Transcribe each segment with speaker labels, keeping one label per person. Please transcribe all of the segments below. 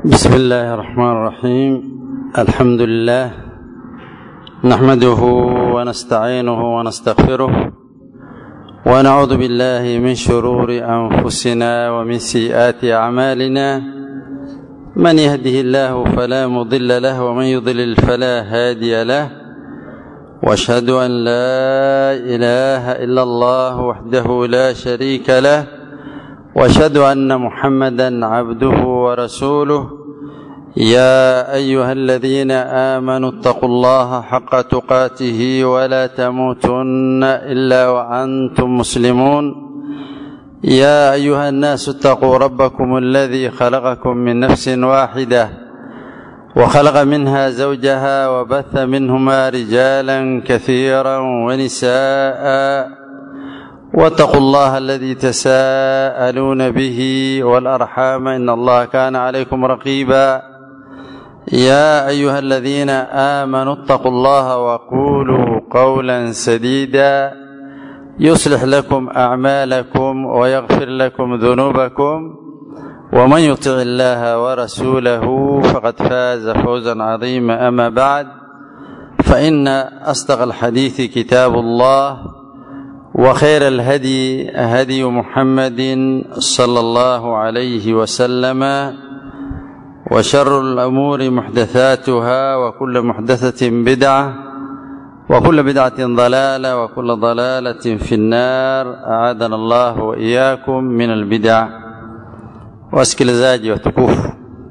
Speaker 1: بسم الله الرحمن الرحيم الحمد لله نحمده ونستعينه ونستغفره ونعوذ بالله من شرور انفسنا ومن سيئات اعمالنا من يهده الله فلا مضل له ومن يضلل فلا هادي له واشهد ان لا اله الا الله وحده لا شريك له واشهد ان محمدا عبده ورسوله يا ايها الذين امنوا اتقوا الله حق تقاته ولا تموتن الا وانتم مسلمون يا ايها الناس اتقوا ربكم الذي خلقكم من نفس واحده وخلق منها زوجها وبث منهما رجالا كثيرا ونساء واتقوا الله الذي تساءلون به والارحام ان الله كان عليكم رقيبا يا ايها الذين امنوا اتقوا الله وقولوا قولا سديدا يصلح لكم اعمالكم ويغفر لكم ذنوبكم ومن يطع الله ورسوله فقد فاز فوزا عظيما اما بعد فان اصدق الحديث كتاب الله وخير الهدي هدي محمد صلى الله عليه وسلم وشر الامور محدثاتها وكل محدثه بدعه وكل بدعه ضلاله وكل ضلاله في النار اعاذنا الله واياكم من البدع wasikilizaji watukufu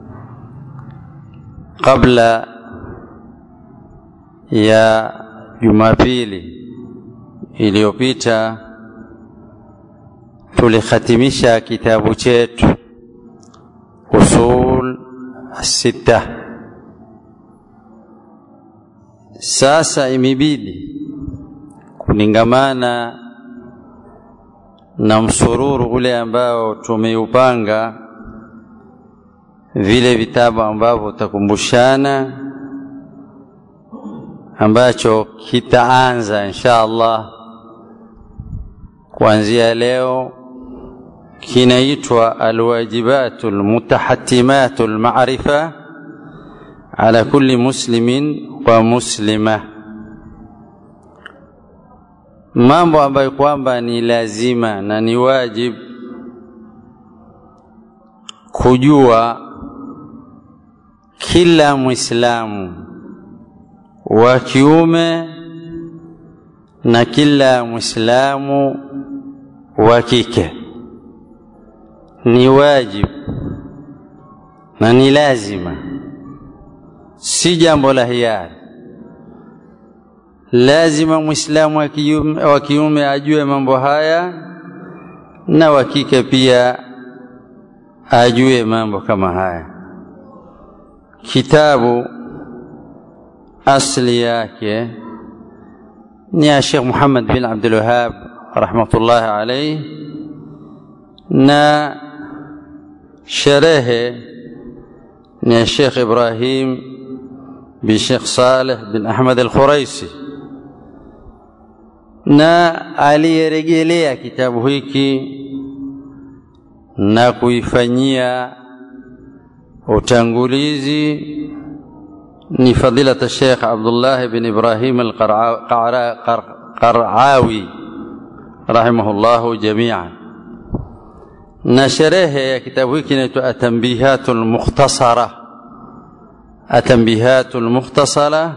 Speaker 1: kabla ya jumapili iliyopita tulikhatimisha kitabu chetu usul sita sasa imebidi kulingamana na msururu ule ambao tumeupanga vile vitabu ambavyo utakumbushana ambacho kitaanza insha Allah kuanzia leo kinaitwa alwajibatu almutahatimatu alma'rifa ala kulli muslimin wa muslima mambo ambayo kwamba ni lazima na ni wajib kujua kila mwislamu wa kiume na kila mwislamu wa kike ni wajibu na ni lazima si jambo la hiari lazima mwislamu wa kiume ajue mambo haya na wa kike pia ajue mambo kama haya kitabu asli yake ni ya Sheikh Muhammad bin Abdul Wahhab rahmatullahi alayhi na sherehe ni ya Sheikh Ibrahim bin Sheikh Saleh bin Ahmad al-Khuraisi na aliyerejelea kitabu hiki na kuifanyia utangulizi ni fadilata Sheikh Abdullah bin Ibrahim al-Qaraawi rahimahullahu jami'an na sherehe ya kitabu hiki inaitwa Atanbihatul Mukhtasara Atanbihatul Mukhtasara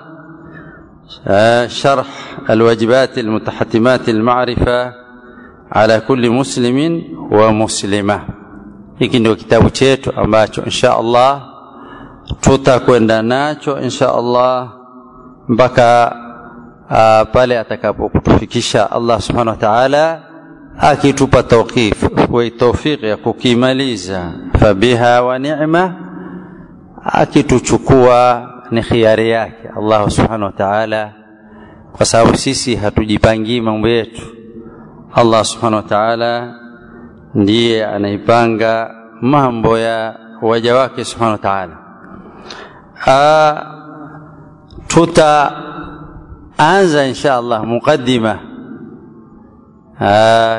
Speaker 1: شرح الواجبات المتحتمات المعرفة على كل مسلم ومسلمة hiki ndio kitabu chetu ambacho insha Allah tutakwenda nacho insha Allah mpaka uh, pale atakapokutufikisha Allah subhanahu wa ta'ala akitupa tawqif wa tawfiq ya kukimaliza fabiha wa ni'ma akituchukua ni khiari yake Allah subhanahu wa ta'ala kwa sababu sisi hatujipangii mambo yetu Allah subhanahu wa ta'ala ndiye anaipanga mambo ya waja wake subhanahu wa ta'ala tutaanza insha Allah muqaddima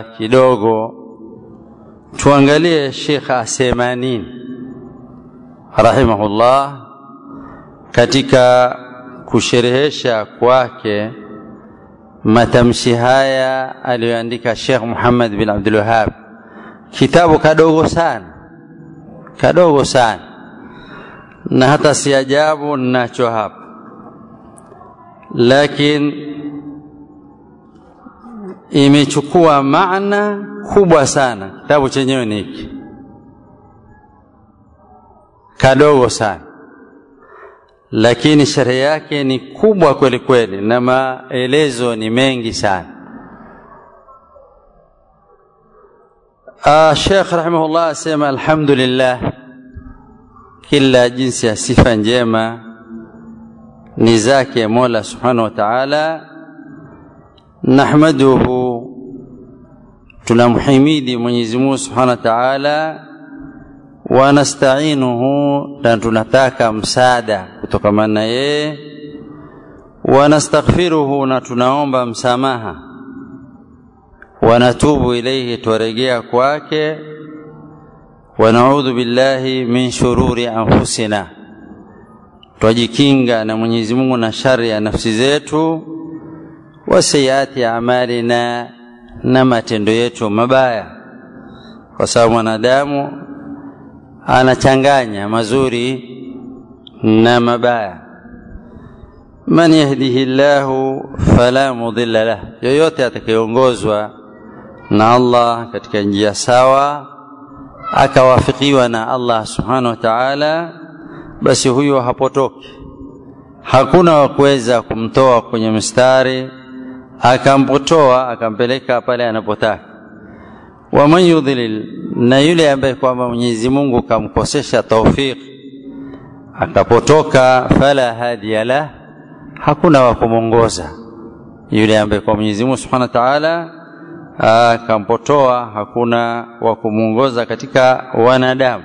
Speaker 1: kidogo tuangalie Sheikh asema nini rahimahullah katika kusherehesha kwake matamshi haya aliyoandika Sheikh Muhammad bin Abdul Wahhab, kitabu kadogo sana, kadogo sana, na hata si ajabu ninacho hapa, lakini imechukua maana kubwa sana. Kitabu chenyewe ni hiki kadogo sana, lakini sherehe yake ni kubwa kweli kweli, na maelezo ni mengi sana. Uh, Sheikh rahimahullah asema alhamdulillah, kila jinsi ya sifa njema ni zake Mola subhanahu wa ta'ala. Nahmaduhu, tunamhimidi Mwenyezi Mungu subhanahu wa ta'ala wanastainuhu na tunataka msaada kutokamana na yeye, wanastaghfiruhu na tunaomba msamaha, wanatubu ilaihi twaregea kwake, wanaudhu billahi min shururi anfusina, twajikinga na Mwenyezi Mungu na shari ya nafsi zetu, wa sayiati amalina, na matendo yetu mabaya, kwa sababu mwanadamu anachanganya mazuri na mabaya. Man yahdihi llahu fala mudilla lah, yoyote atakayeongozwa na Allah katika njia sawa akawafikiwa na Allah subhanahu wa ta'ala, basi huyo hapotoki. Hakuna wa kuweza kumtoa kwenye mstari akampotoa akampeleka pale anapotaka waman yudhlil, na yule ambaye kwamba Mwenyezi Mungu kamkosesha taufik akapotoka, fala hadiya lah, hakuna wa kumwongoza yule ambaye kwa Mwenyezi Mungu Subhanahu wa Ta'ala akampotoa, hakuna wa kumwongoza katika wanadamu.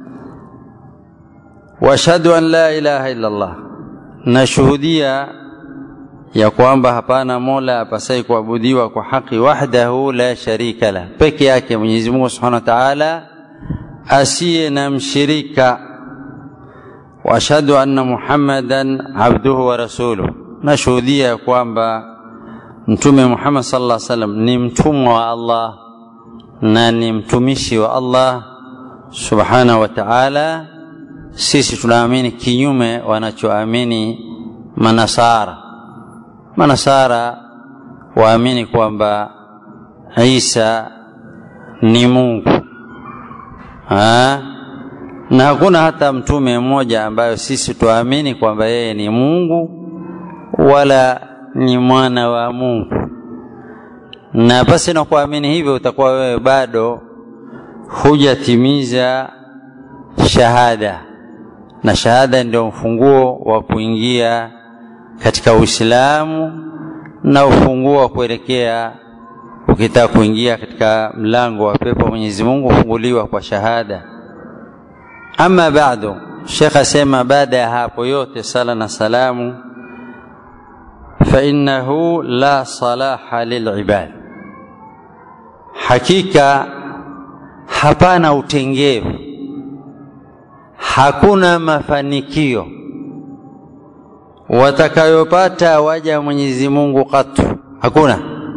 Speaker 1: Washhadu an la ilaha illa Allah, nashuhudia ya kwamba hapana mola apasai kuabudiwa kwa haki wahdahu la sharika la, peke yake Mwenyezi Mungu Subhanahu wa Ta'ala asiye na mshirika. Wa ashhadu anna Muhammadan abduhu wa rasuluh, nashuhudia ya kwamba Mtume Muhammad sallallahu alaihi wasallam ni mtumwa wa Allah na ni mtumishi wa Allah Subhanahu wa Ta'ala. Sisi tunaamini kinyume wanachoamini manasara manasara waamini kwamba Isa ni Mungu ha? na hakuna hata mtume mmoja ambayo sisi tuamini kwamba yeye ni Mungu wala ni mwana wa Mungu. Na basi na kuamini hivyo, utakuwa wewe bado hujatimiza shahada, na shahada ndio mfunguo wa kuingia katika Uislamu na ufunguo wa kuelekea ukitaka kuingia katika mlango wa pepo Mwenyezi Mungu hufunguliwa kwa shahada. Ama bado, Sheikh asema baada ya hapo yote sala na salamu, fa innahu la salaha lilibad, hakika hapana utengevu, hakuna mafanikio watakayopata waja Mwenyezi Mungu katu, hakuna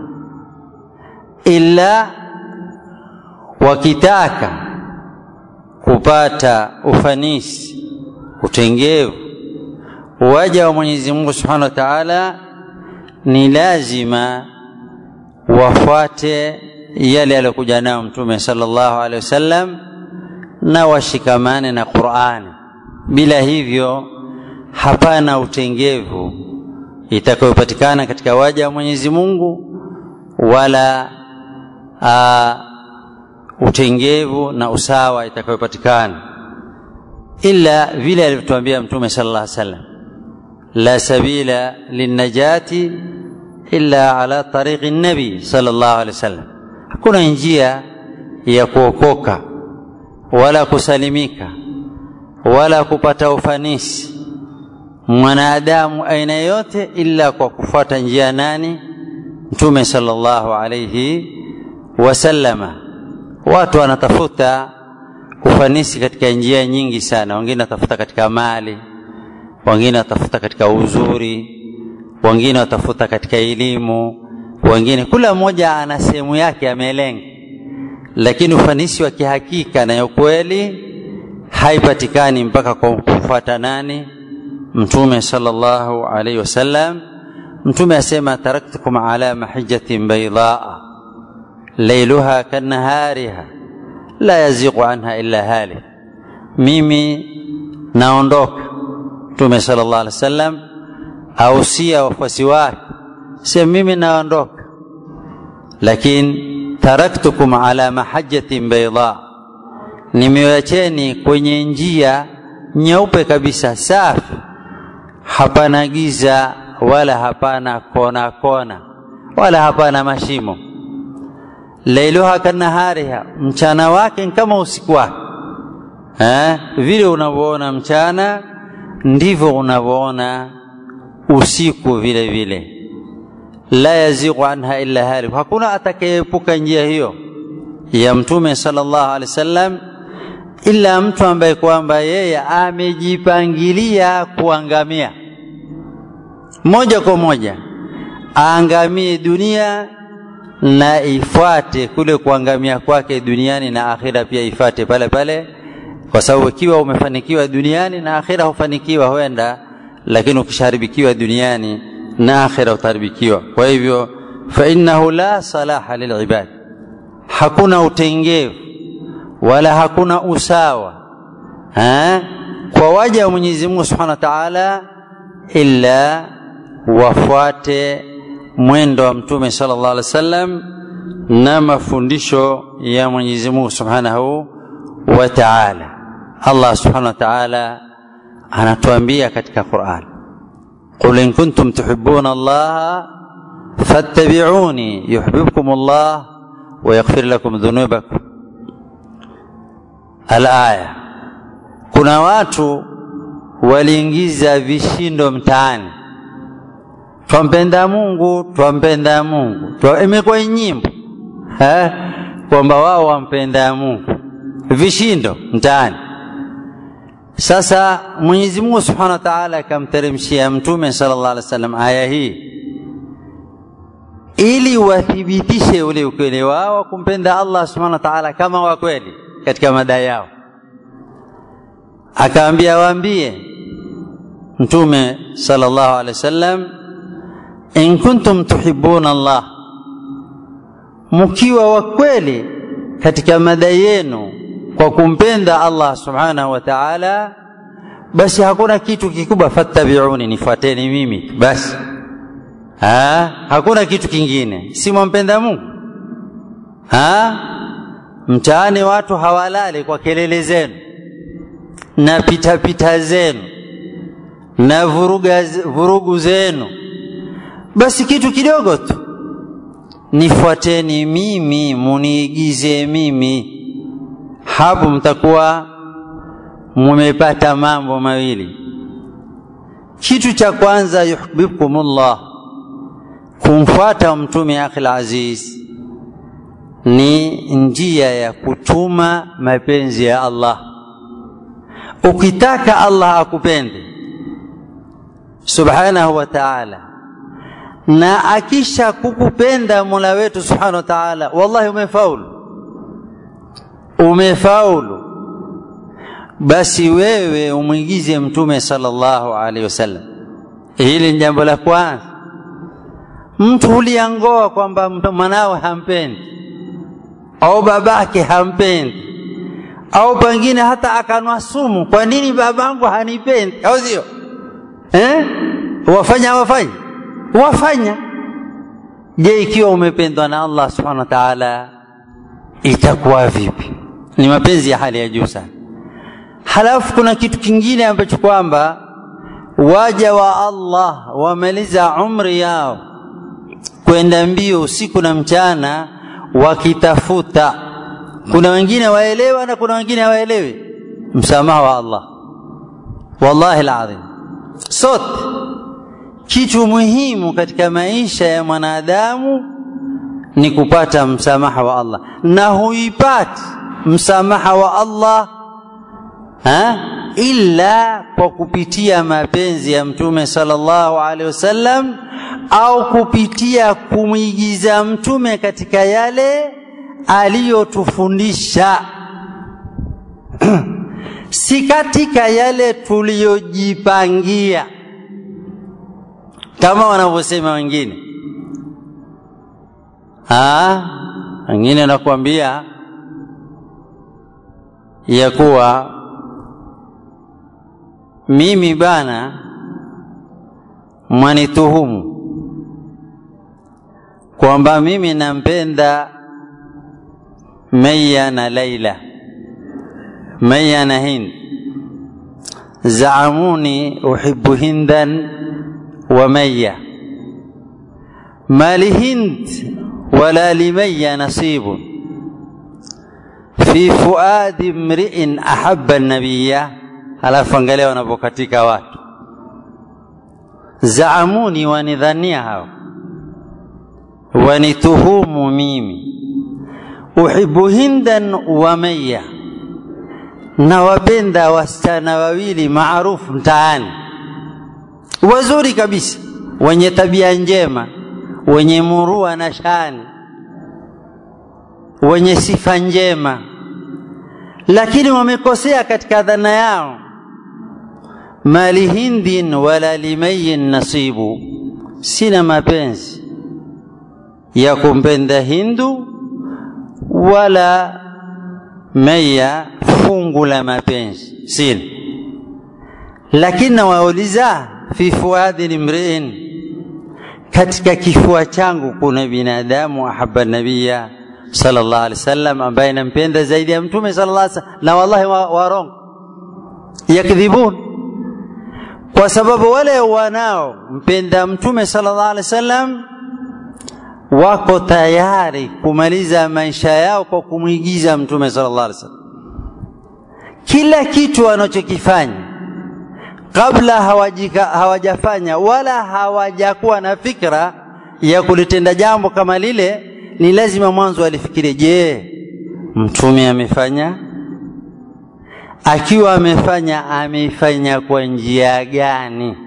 Speaker 1: ila wakitaka kupata ufanisi, utengevu, waja wa Mwenyezi Mungu Subhanahu wa Ta'ala, ni lazima wafuate yale aliyokuja nayo Mtume sallallahu alaihi wasallam na washikamane na Qur'ani. Bila hivyo hapana utengevu itakayopatikana katika waja wa Mwenyezi Mungu wala a, utengevu na usawa itakayopatikana illa vile alivyotuambia Mtume sallallahu alaihi wasallam, la sabila linnajati illa ala tariqi nabi sallallahu alaihi wasallam, hakuna njia ya kuokoka wala kusalimika wala kupata ufanisi mwanadamu aina yote ila kwa kufuata njia nani? Mtume sallallahu alayhi wasallama. Watu wanatafuta ufanisi katika njia nyingi sana wengine watafuta katika mali wengine watafuta katika uzuri wengine watafuta katika elimu wengine kila mmoja ana sehemu yake amelenga lakini ufanisi wa kihakika na ya ukweli haipatikani mpaka kwa kufuata nani mtume sallallahu alaihi wasallam mtume asema taraktukum ala mahijjatin baydaa lailuha kanahariha la yaziqu anha illa halik mimi naondoka mtume sallallahu alaihi wasallam ausia wafuasi wake sema mimi naondoka lakini taraktukum ala mahajjatin bayda nimewacheni kwenye njia nyeupe kabisa safi hapana giza wala hapana kona kona wala hapana mashimo lailuha kanahariha mchana wake kama usiku wake eh? vile unavyoona mchana ndivyo unavyoona usiku vile vile la yaziqu anha illa halik hakuna atakayeepuka njia hiyo ya mtume sallallahu alaihi wasallam ila mtu ambaye kwamba yeye amejipangilia kuangamia moja kwa moja aangamie dunia na ifuate kule kuangamia kwake duniani na akhira pia ifate pale pale kwa sababu ikiwa umefanikiwa duniani na akhira hufanikiwa huenda lakini ukisharibikiwa duniani na akhira utaharibikiwa kwa hivyo fa innahu la salaha lilibad hakuna utengevu wala hakuna usawa ha? kwa waja wa Mwenyezi Mungu Subhanahu wa Ta'ala illa wafuate mwendo wa Mtume sallallahu alaihi wasallam na mafundisho ya Mwenyezi Mungu Subhanahu wa Ta'ala. Allah Subhanahu wa Ta'ala anatuambia katika Qur'an, qul in kuntum tuhibbuna Allah fattabi'uni yuhibbukum Allah wa yaghfir lakum dhunubakum. Al-aya, kuna watu waliingiza vishindo mtaani twampenda Mungu, twampenda Mungu, twa imekuwa nyimbo kwamba wao wampenda Mungu, vishindo mtaani. Sasa Mwenyezi Mungu Subhanahu wa Ta'ala akamteremshia Mtume sallallahu alaihi wasallam aya hii ili wathibitishe ule ukweli wao kumpenda Allah Subhanahu wa Ta'ala kama wa kweli katika madai yao. Akaambia waambie Mtume sallallahu alaihi wasallam in kuntum tuhibbuna Allah, mkiwa wa kweli katika madai yenu kwa kumpenda Allah subhanahu wa ta'ala, basi hakuna kitu kikubwa, fattabiuni, nifuateni mimi basi. Ha? hakuna kitu kingine, si mwampenda Mungu ha? Mtaani watu hawalali kwa kelele zenu na pitapita zenu na vuruga, vurugu zenu basi kitu kidogo tu nifuateni mimi muniigize mimi hapo mtakuwa mumepata mambo mawili kitu cha kwanza yuhibbukumullah kumfuata mtume akhil aziz ni njia ya kutuma mapenzi ya Allah ukitaka Allah akupende subhanahu wa ta'ala na akisha kukupenda Mola wetu Subhanahu wa Ta'ala, wallahi umefaulu, umefaulu. Basi wewe umwigize Mtume sallallahu alaihi wasallam. Hili ni jambo la kwanza. Mtu huliangoa kwamba mwanawe hampendi au babake hampendi au pengine hata akanwa sumu, kwa nini babangu hanipendi? Au sio? Eh, wafanya wafanya wafanya. Je, ikiwa umependwa na Allah subhanahu wa ta'ala itakuwa vipi? Ni mapenzi ya hali ya juu sana. Halafu kuna kitu kingine ambacho kwamba waja wa Allah wamaliza umri yao kwenda mbio usiku na mchana wakitafuta. Kuna wengine waelewa na kuna wengine hawaelewi msamaha wa Allah. Wallahi alazim, sote kitu muhimu katika maisha ya mwanadamu ni kupata msamaha wa Allah, na huipati msamaha wa Allah ha? illa kwa kupitia mapenzi ya mtume sallallahu alaihi wasallam au kupitia kumwigiza mtume katika yale aliyotufundisha si katika yale tuliyojipangia kama wanavyosema wengine wengine wanakuambia ya kuwa mimi bana mwanituhumu kwamba mimi nampenda Maya na Laila, Maya na Hind. Zaamuni uhibbu Hindan wa Maya, ma lihind wala limaya nasibun fi fuadi mriin ahabba nabiya. Alafu angalia wanapokatika watu, zaamuni, wanidhania hao, wanituhumu mimi uhibu hindan wa maya, na wapenda wasichana wawili maarufu mtaani, wazuri kabisa, wenye tabia njema, wenye murua na shani, wenye sifa njema, lakini wamekosea katika dhana yao. Mali hindin wala limayin nasibu, sina mapenzi ya kumpenda Hindu wala Maya fungu la mapenzi sina, lakini nawauliza fi fuadi limriin, katika kifua changu kuna binadamu ahaba nabiya sallallahu alaihi wasallam, ambaye nampenda zaidi ya mtume sallallahu alaihi wasallam, na wallahi warongo yakdhibun, kwa sababu wale wanao mpenda mtume sallallahu alaihi wasallam wako tayari kumaliza maisha yao kwa kumwigiza mtume sallallahu alaihi wasallam. Kila kitu wanachokifanya kabla hawajika, hawajafanya wala hawajakuwa na fikra ya kulitenda jambo kama lile, ni lazima mwanzo alifikirie, je, mtume amefanya? Akiwa amefanya, ameifanya kwa njia gani?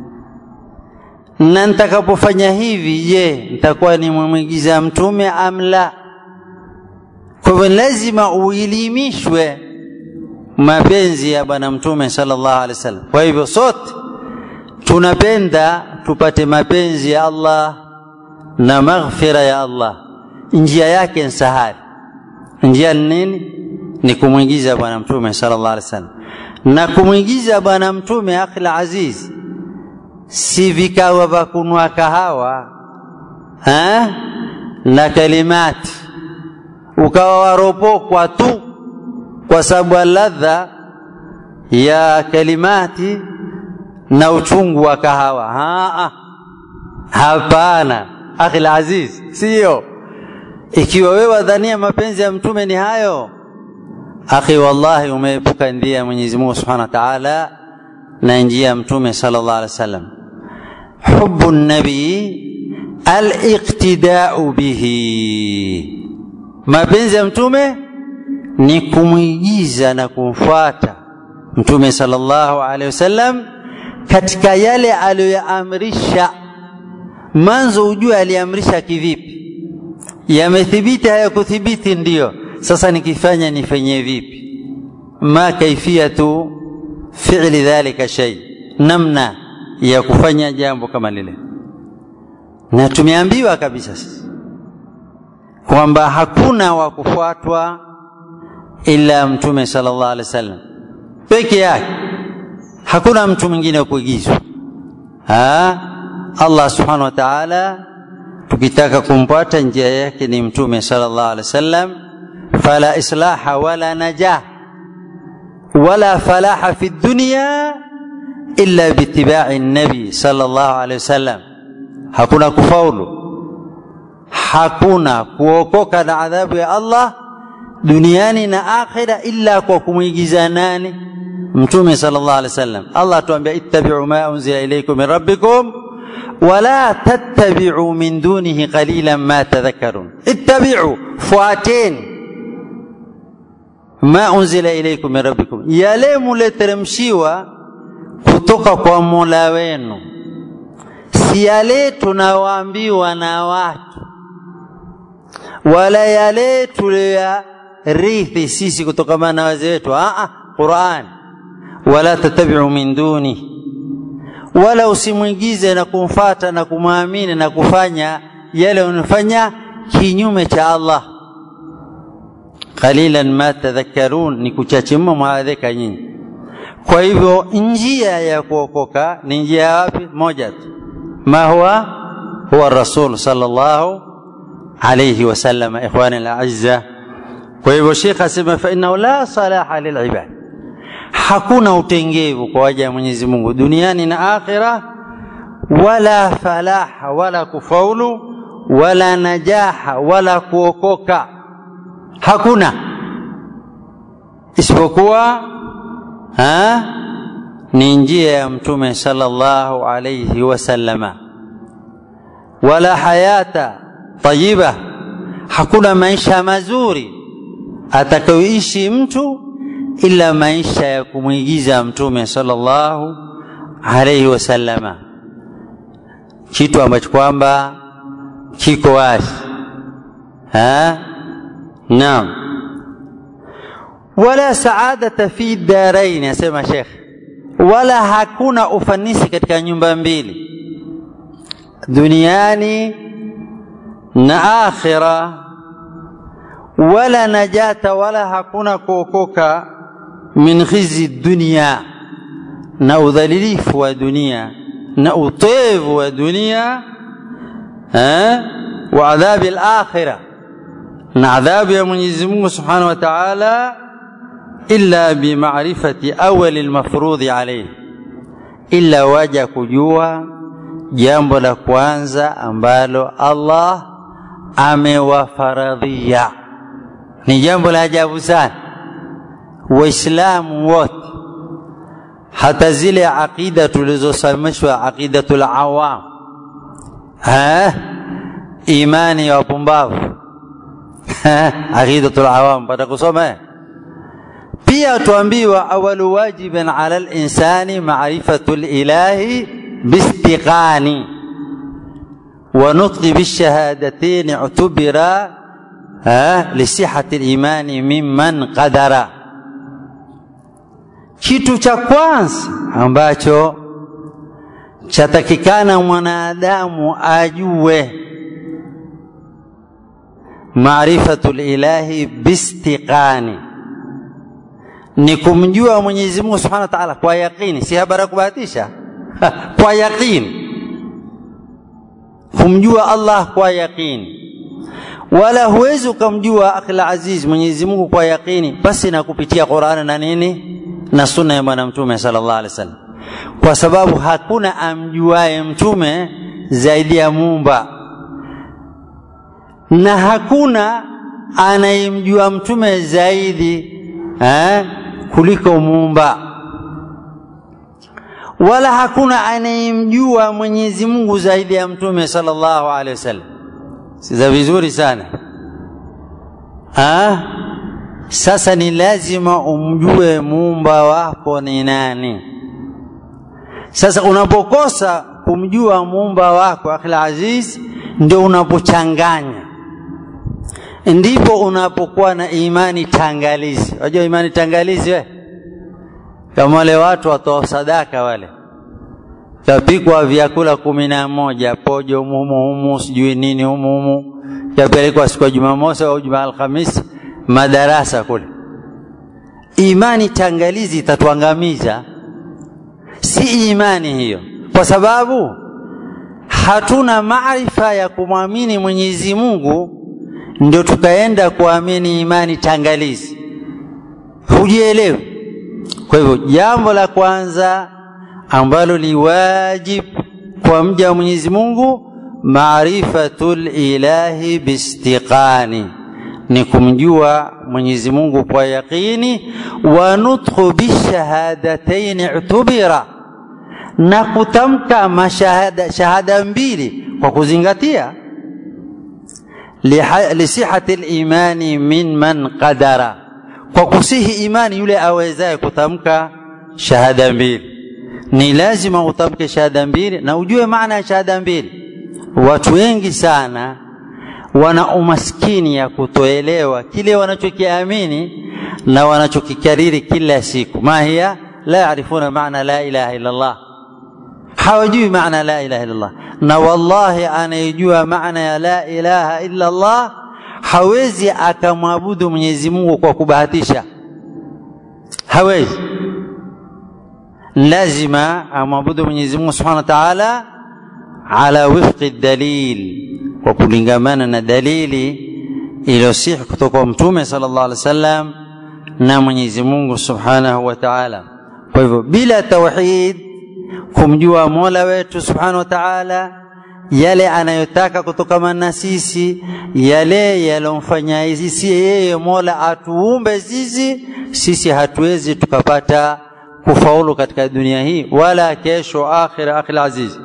Speaker 1: na nitakapofanya hivi, je, nitakuwa nimemwigiza mtume am la? Kwa hivyo lazima uelimishwe mapenzi ya bwana mtume sallallahu alaihi wasallam. Kwa hivyo sote tunapenda tupate mapenzi ya Allah na maghfira ya Allah. Njia yake ni sahali. Njia ni nini? Ni kumwigiza bwana mtume sallallahu alaihi wasallam, na kumwigiza bwana mtume akhil aziz si vikawa vya kunwa kahawa ha? na kalimati ukawa waropokwa tu kwa sababu ya ladha ya kalimati na uchungu wa kahawa. Haa, hapana akhi aziz, siyo. Ikiwa wewe wadhania mapenzi ya mtume ni hayo, akhi, wallahi umeepuka njia ya Mwenyezi Mungu Subhanahu wa Ta'ala na njia ya mtume sallallahu alaihi wasallam. Hubbu nabii aliqtidau bihi, mapenzi ya mtume ni kumwigiza na kumfuata mtume sallallahu alaihi wasallam katika yale aliyoyaamrisha. Mwanzo ujue aliamrisha kivipi, yamethibiti hayakuthibiti, ndiyo sasa nikifanya nifanye vipi? ma kaifiyatu fi'li dhalika shay, namna ya kufanya jambo kama lile. Na tumeambiwa kabisa kwamba hakuna wa kufuatwa ila mtume sallallahu alaihi wasallam peke yake, hakuna mtu mwingine wa kuigizwa. Allah subhanahu wa ta'ala, tukitaka kumpata njia yake ni mtume sallallahu alaihi wasallam. Fala islaha wala najah wala falaha fi dunya illa biitibai nabi sallallahu alaihi wasallam, hakuna kufaulu, hakuna kuokoka na adhabu ya Allah duniani na akhira illa kwa kumwigiza nani? Mtume sallallahu alaihi wasallam. Allah atuambia ittabi'u ma unzila ilaykum min rabbikum wala tattabi'u min dunihi qalilan ma tadhakkarun. Ittabi'u, fuateni ma unzila ilaikum min rabbikum, yale muleteremshiwa kutoka kwa mola wenu, si yale tunawaambiwa na watu, wala yale tuliyoyarithi sisi kutokamana na wazee wetu. Aa, Qur'an, wala tatabiu min duni, wala usimwigize na kumfata na kumwamini na kufanya yale unafanya kinyume cha Allah qalilan ma tadhakkarun, ni kuchache mno mwaadhika nyinyi. Kwa hivyo njia ya kuokoka ni njia wapi? Moja tu, ma huwa huwa rasul sallallahu alayhi wasallam. Ikhwani alazza, kwa hivyo Sheikh asema fa innahu la salaha lilibad, hakuna utengevu kwa waja wa Mwenyezi Mungu duniani na akhira, wala falaha wala kufaulu wala najaha wala kuokoka hakuna isipokuwa ha? ni njia ya mtume sallallahu alayhi wasallama wala hayata tayiba hakuna maisha mazuri atakayoishi mtu ila maisha ya kumwigiza mtume sallallahu alayhi wasallama kitu ambacho kwamba kiko wazi naam wala saadata fi darain asema shekh wala hakuna ufanisi katika nyumba mbili duniani na akhira wala najata wala hakuna kuokoka min khizi dunia na udhalilifu wa dunia na utevu wa dunia eh, wa adhabi al-akhirah na adhabu ya Mwenyezi Mungu Subhanahu wa Ta'ala illa bimaarifati awali almafrudhi alayhi, illa waja kujua jambo la kwanza ambalo Allah amewafaradhia. Ni jambo la ajabu sana. Waislamu wote hata zile aqida tulizosomeshwa aqidatul awam, ha imani ya wapumbavu aqidatul awam pata kusoma eh? pia tuambiwa awalu wajibin ala linsani marifatu lilahi bistiqani wa nutqi bishahadatain utubira lisihati limani mimman qadara kitu cha kwanza ambacho chatakikana mwanadamu ajue marifatu lilahi bistiqani ni kumjua Mwenyezi Mungu Subhanahu wa Ta'ala kwa yaqini, si habari ya kubahatisha kwa yaqini, kumjua Allah kwa yaqini. Wala huwezi ukamjua akhil aziz Mwenyezi Mungu kwa yaqini basi na kupitia Qur'ani na nini na sunna ya Bwana Mtume sallallahu alaihi wasallam, kwa sababu hakuna amjuaye mtume zaidi ya Muumba na hakuna anayemjua mtume zaidi eh, kuliko muumba wala hakuna anayemjua Mwenyezi Mungu zaidi ya mtume sallallahu alaihi wasallam. Siza vizuri sana ha? Sasa ni lazima umjue muumba wako ni nani. Sasa unapokosa kumjua muumba wako akhil aziz, ndio unapochanganya ndipo unapokuwa na imani tangalizi. Unajua imani tangalizi we? Kama wale watu watoa sadaka wale, kapikwa vyakula kumi na moja pojo humu humu, sijui nini humu humu, yapelekwa siku ya Jumamosi au Juma Alhamisi madarasa kule. Imani tangalizi itatuangamiza, si imani hiyo, kwa sababu hatuna maarifa ya kumwamini Mwenyezi Mungu ndio tukaenda kuamini imani tangalizi, hujielewi. Kwa hivyo jambo la kwanza ambalo ni wajib kwa mja wa Mwenyezi Mungu, maarifatul ilahi bistiqani, ni kumjua Mwenyezi Mungu kwa yaqini, wa nutqu bishahadataini utubira, na kutamka mashahada shahada mbili kwa kuzingatia lisihati limani min man qadara, kwa kusihi imani yule awezaye kutamka shahada mbili ni lazima utamke shahada mbili na ujue maana ya shahada mbili watu wengi sana wana umaskini ya kutoelewa kile wanachokiamini na wanachokikariri kila siku mahia la yarifuna maana la ilaha illa Allah hawajui maana la ilaha illa Allah na wallahi anayejua maana ya la ilaha illa Allah hawezi akamwabudu Mwenyezi Mungu kwa kubahatisha hawezi lazima amwabudu Mwenyezi Mungu Subhanahu wa Ta'ala ala wifqi dalil kwa kulingamana na dalili iliyosihi kutoka kwa Mtume sallallahu alaihi wasallam na Mwenyezi Mungu Subhanahu wa Ta'ala. Kwa hivyo bila tauhid, kumjua Mola wetu Subhanahu wa Ta'ala, yale anayotaka kutokana na sisi, yale yalomfanya sisi yeye Mola atuumbe sisi, sisi hatuwezi tukapata kufaulu katika dunia hii wala kesho akhira. Akhi aziz,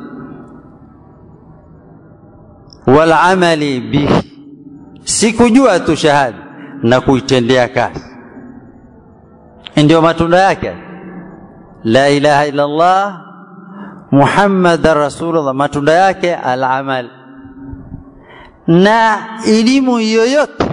Speaker 1: walamali bihi, si kujua tu shahada na kuitendea kazi, ndio matunda yake. La ilaha illa Allah Muhammadan Rasulullah, matunda yake alamal. Na elimu yoyote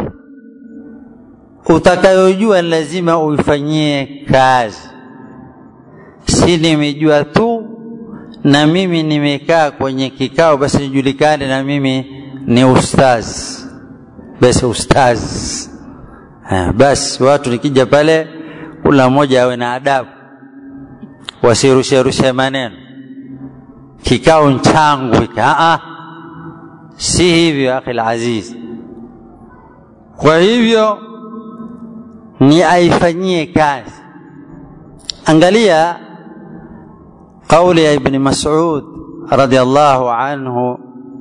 Speaker 1: utakayojua lazima uifanyie kazi, si nimejua tu na mimi nimekaa kwenye kikao basi nijulikane na mimi ni ustaz basi ustaz ha, basi watu nikija pale kula mmoja awe na adabu wasirusherushe maneno kikao nchangu a si hivyo akhi aziz kwa hivyo ni aifanyie kazi angalia kauli ya ibni masud radiallahu anhu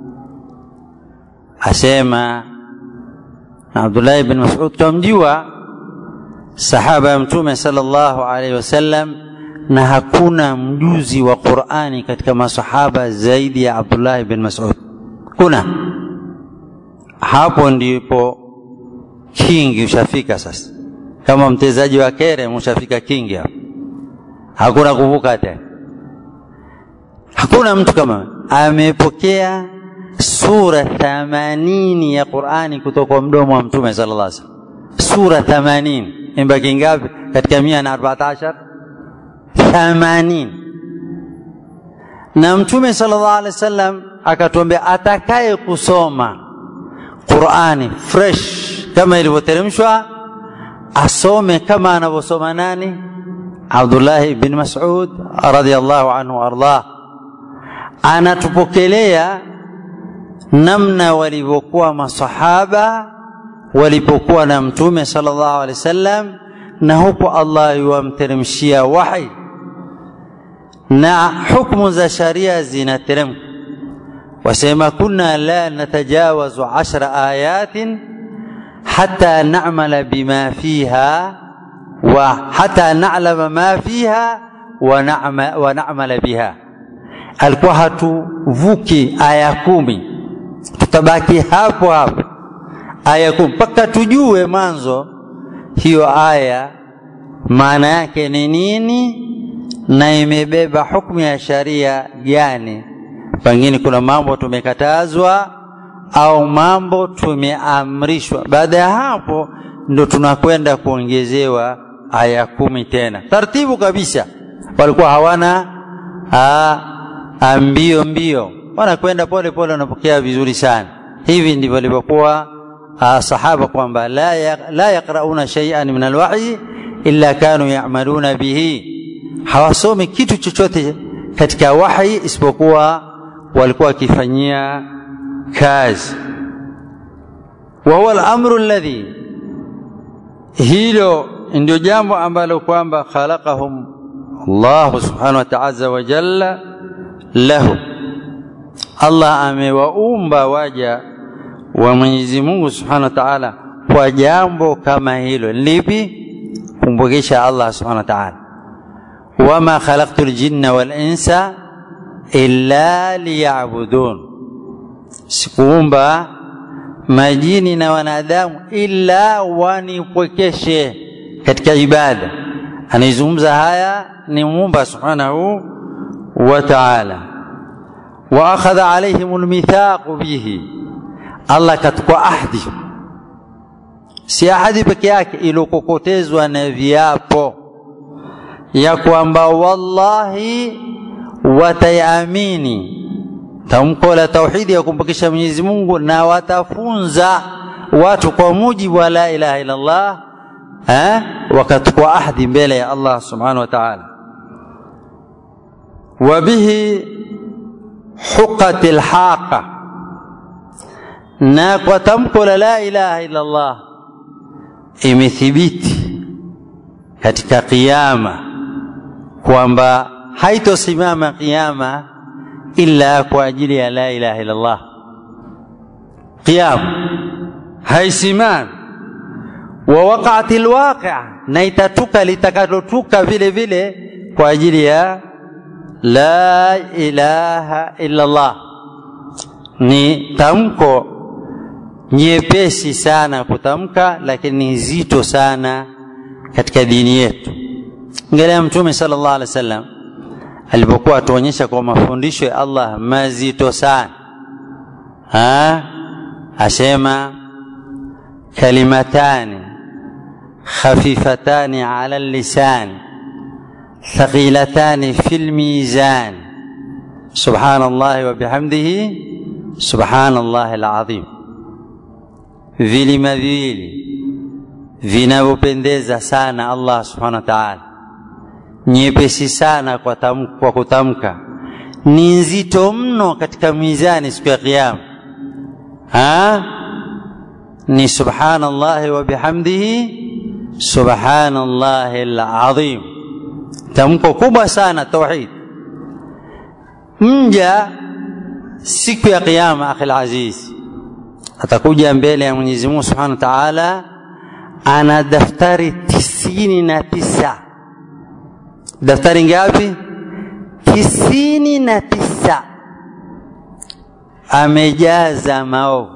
Speaker 1: asema na abdullahi ibn masud twamjua sahaba ya mtume sallallahu alaihi wasallam na hakuna mjuzi wa qurani katika masahaba zaidi ya abdullahi bin masud kuna hapo ndipo kingi ushafika sasa kama mtezaji wa kere ushafika kingi hapo hakuna kuvuka tena hakuna mtu kama amepokea sura thamanini ya qurani kutoka kwa mdomo wa mtume sallallahu alaihi wasallam sura thamanini imbaki ngapi katika mia na arbaat ashar thamanini na mtume sallallahu alaihi wasallam akatuambia atakaye kusoma qurani fresh kama ilivyoteremshwa asome kama anavyosoma nani abdullahi bin masud radiallahu anhu ardah anatupokelea namna walivyokuwa masahaba walipokuwa na mtume sallallahu alaihi wasallam na huku Allah yuwamteremshia wahi na hukmu za sharia zinateremka wasema kunna la natajawazu ashra ayatin hata namala bima fiha wa hata nalama ma fiha wa, nama, wa namala biha alikuwa hatuvuki aya kumi tutabaki hapo hapo aya kumi mpaka tujue mwanzo hiyo aya maana yake ni nini na imebeba hukumu ya sharia gani pengine kuna mambo tumekatazwa au mambo tumeamrishwa baada ya hapo ndo tunakwenda kuongezewa aya kumi tena taratibu kabisa walikuwa hawana aa, mbio mbio wanakwenda pole pole wanapokea vizuri sana hivi ndivyo walivyokuwa sahaba kwamba la, ya, la yaqrauna shay'an min alwahyi illa kanu ya'maluna bihi hawasomi kitu chochote katika wahi isipokuwa walikuwa wakifanyia kazi wa huwa al-amru alladhi hilo ndio jambo ambalo kwamba khalaqahum Allah subhanahu wa ta'ala wa jalla lahu Allah amewaumba waja wa Mwenyezi Mungu Subhanahu wa Ta'ala kwa jambo kama hilo lipi kumbukisha Allah Subhanahu wa Ta'ala wama khalaqtu ljinna wal insa illa liya'budun sikuumba majini na wanadamu ila wanipwekeshe katika ibada anaizungumza haya ni muumba subhanahu wa ta'ala wa akhadha alaihim almithaq bihi Allah katukua ahdi si ahadi peke yake ilokokotezwa na viapo ya kwamba wallahi watayamini tamko la tauhidi ya kumpokesha Mwenyezi Mungu na watafunza watu kwa mujibu wa la ilaha illa Allah eh wakachukua ahdi mbele ya Allah subhanahu wa ta'ala wabihi huqatil haqa na kwa tamko la la ilaha illa Allah imethibiti katika kiyama kwamba haitosimama kiyama illa kwa ajili ya la ilaha illa Allah qiyam haisimami wa waqa'at alwaqi' na itatuka litakalotuka vile vile kwa ajili ya la ilaha illa Allah ni tamko nyepesi sana kutamka lakini nzito sana katika dini yetu angalia mtume sallallahu alaihi wasallam alipokuwa atuonyesha kwa mafundisho ya Allah mazito sana ha asema kalimatani khafifatani ala lisan thaqilatani fil mizan subhanallahi wa bihamdihi subhanallahi alazim vilima viwili vinavyopendeza sana Allah subhanahu wa ta'ala nyepesi sana kwa, tam, kwa kutamka ni nzito mno katika mizani siku ya kiyama ha ni subhanallahi wa bihamdihi subhanallahi alazim tamko kubwa sana tauhid mja siku ya kiyama akhi aziz atakuja mbele ya Mwenyezi Mungu Subhanahu wa Ta'ala ana daftari tisini na tisa daftari ngapi tisini na tisa amejaza maovu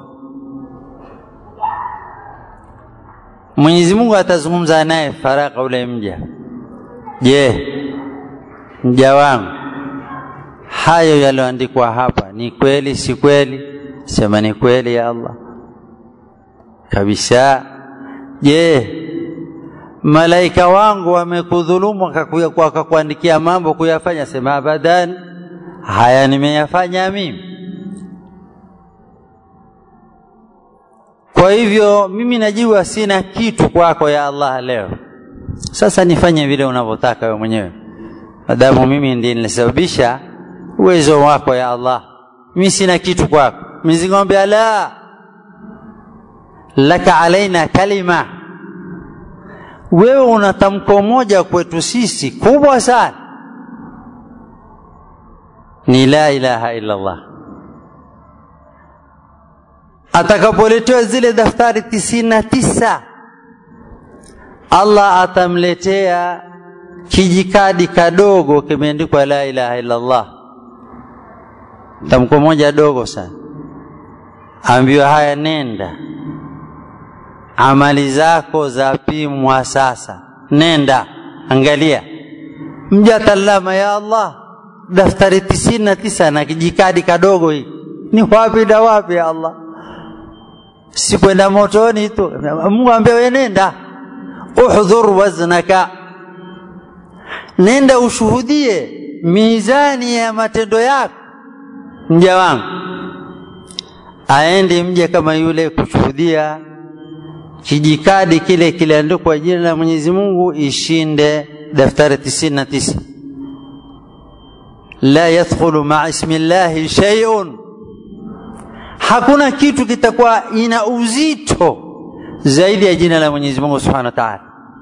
Speaker 1: Mwenyezi Mungu atazungumza naye faraka ule mja je mja wangu hayo yaliyoandikwa hapa ni kweli si kweli sema ni kweli ya Allah kabisa je malaika wangu wamekudhulumu wakakuandikia mambo kuyafanya sema abadan haya nimeyafanya mimi kwa hivyo mimi najua sina kitu kwako ya Allah leo sasa nifanye vile unavyotaka wewe mwenyewe madamu mimi ndiye nilisababisha uwezo wako ya Allah mimi sina kitu kwako Mwenyezi Mungu la laka alaina kalima wewe una tamko moja kwetu sisi kubwa sana ni la ilaha illa Allah atakapoletewa zile daftari tisini na tisa Allah atamletea kijikadi kadogo kimeandikwa la ilaha illa Allah tamko moja dogo sana ambiwa haya nenda amali zako zapimwa sasa nenda angalia mja talama ya Allah daftari tisini na tisa na kijikadi kadogo hii ni wapi na wapi ya Allah si kwenda motoni tu Mungu ambia wewe nenda uhdhur waznaka nenda ushuhudie mizani ya matendo yako mja wangu aende mje kama yule kushuhudia kijikadi kile kiliandikwa jina la Mwenyezi Mungu ishinde daftari tisini na tisa la yadkhulu maa ismi llahi shay'un hakuna kitu kitakuwa ina uzito zaidi ya jina la Mwenyezi Mungu Subhanahu wa Ta'ala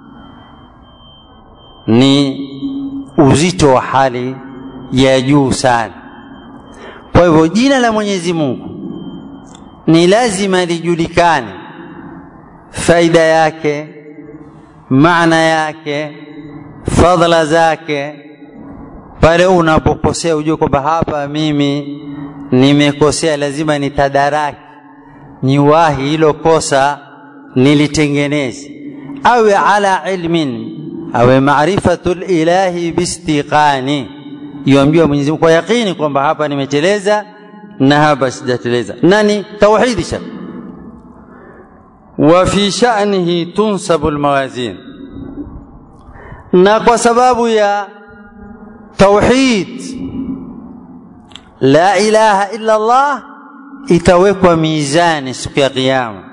Speaker 1: ni uzito wa hali ya juu sana kwa hivyo jina la Mwenyezi Mungu ni lazima lijulikane faida yake maana yake fadhila zake pale unapokosea ujue kwamba hapa mimi nimekosea lazima nitadaraki niwahi hilo kosa nilitengeneze awe ala ilmin awe maarifatu lilahi bistiqani yomjua Mwenyezi Mungu kwa yaqini kwamba hapa nimeteleza na hapa sijateleza nani tauhidi sha wa fi sha'nihi tunsabu almawazin na kwa sababu ya tauhid la ilaha illa Allah itawekwa mizani siku ya kiyama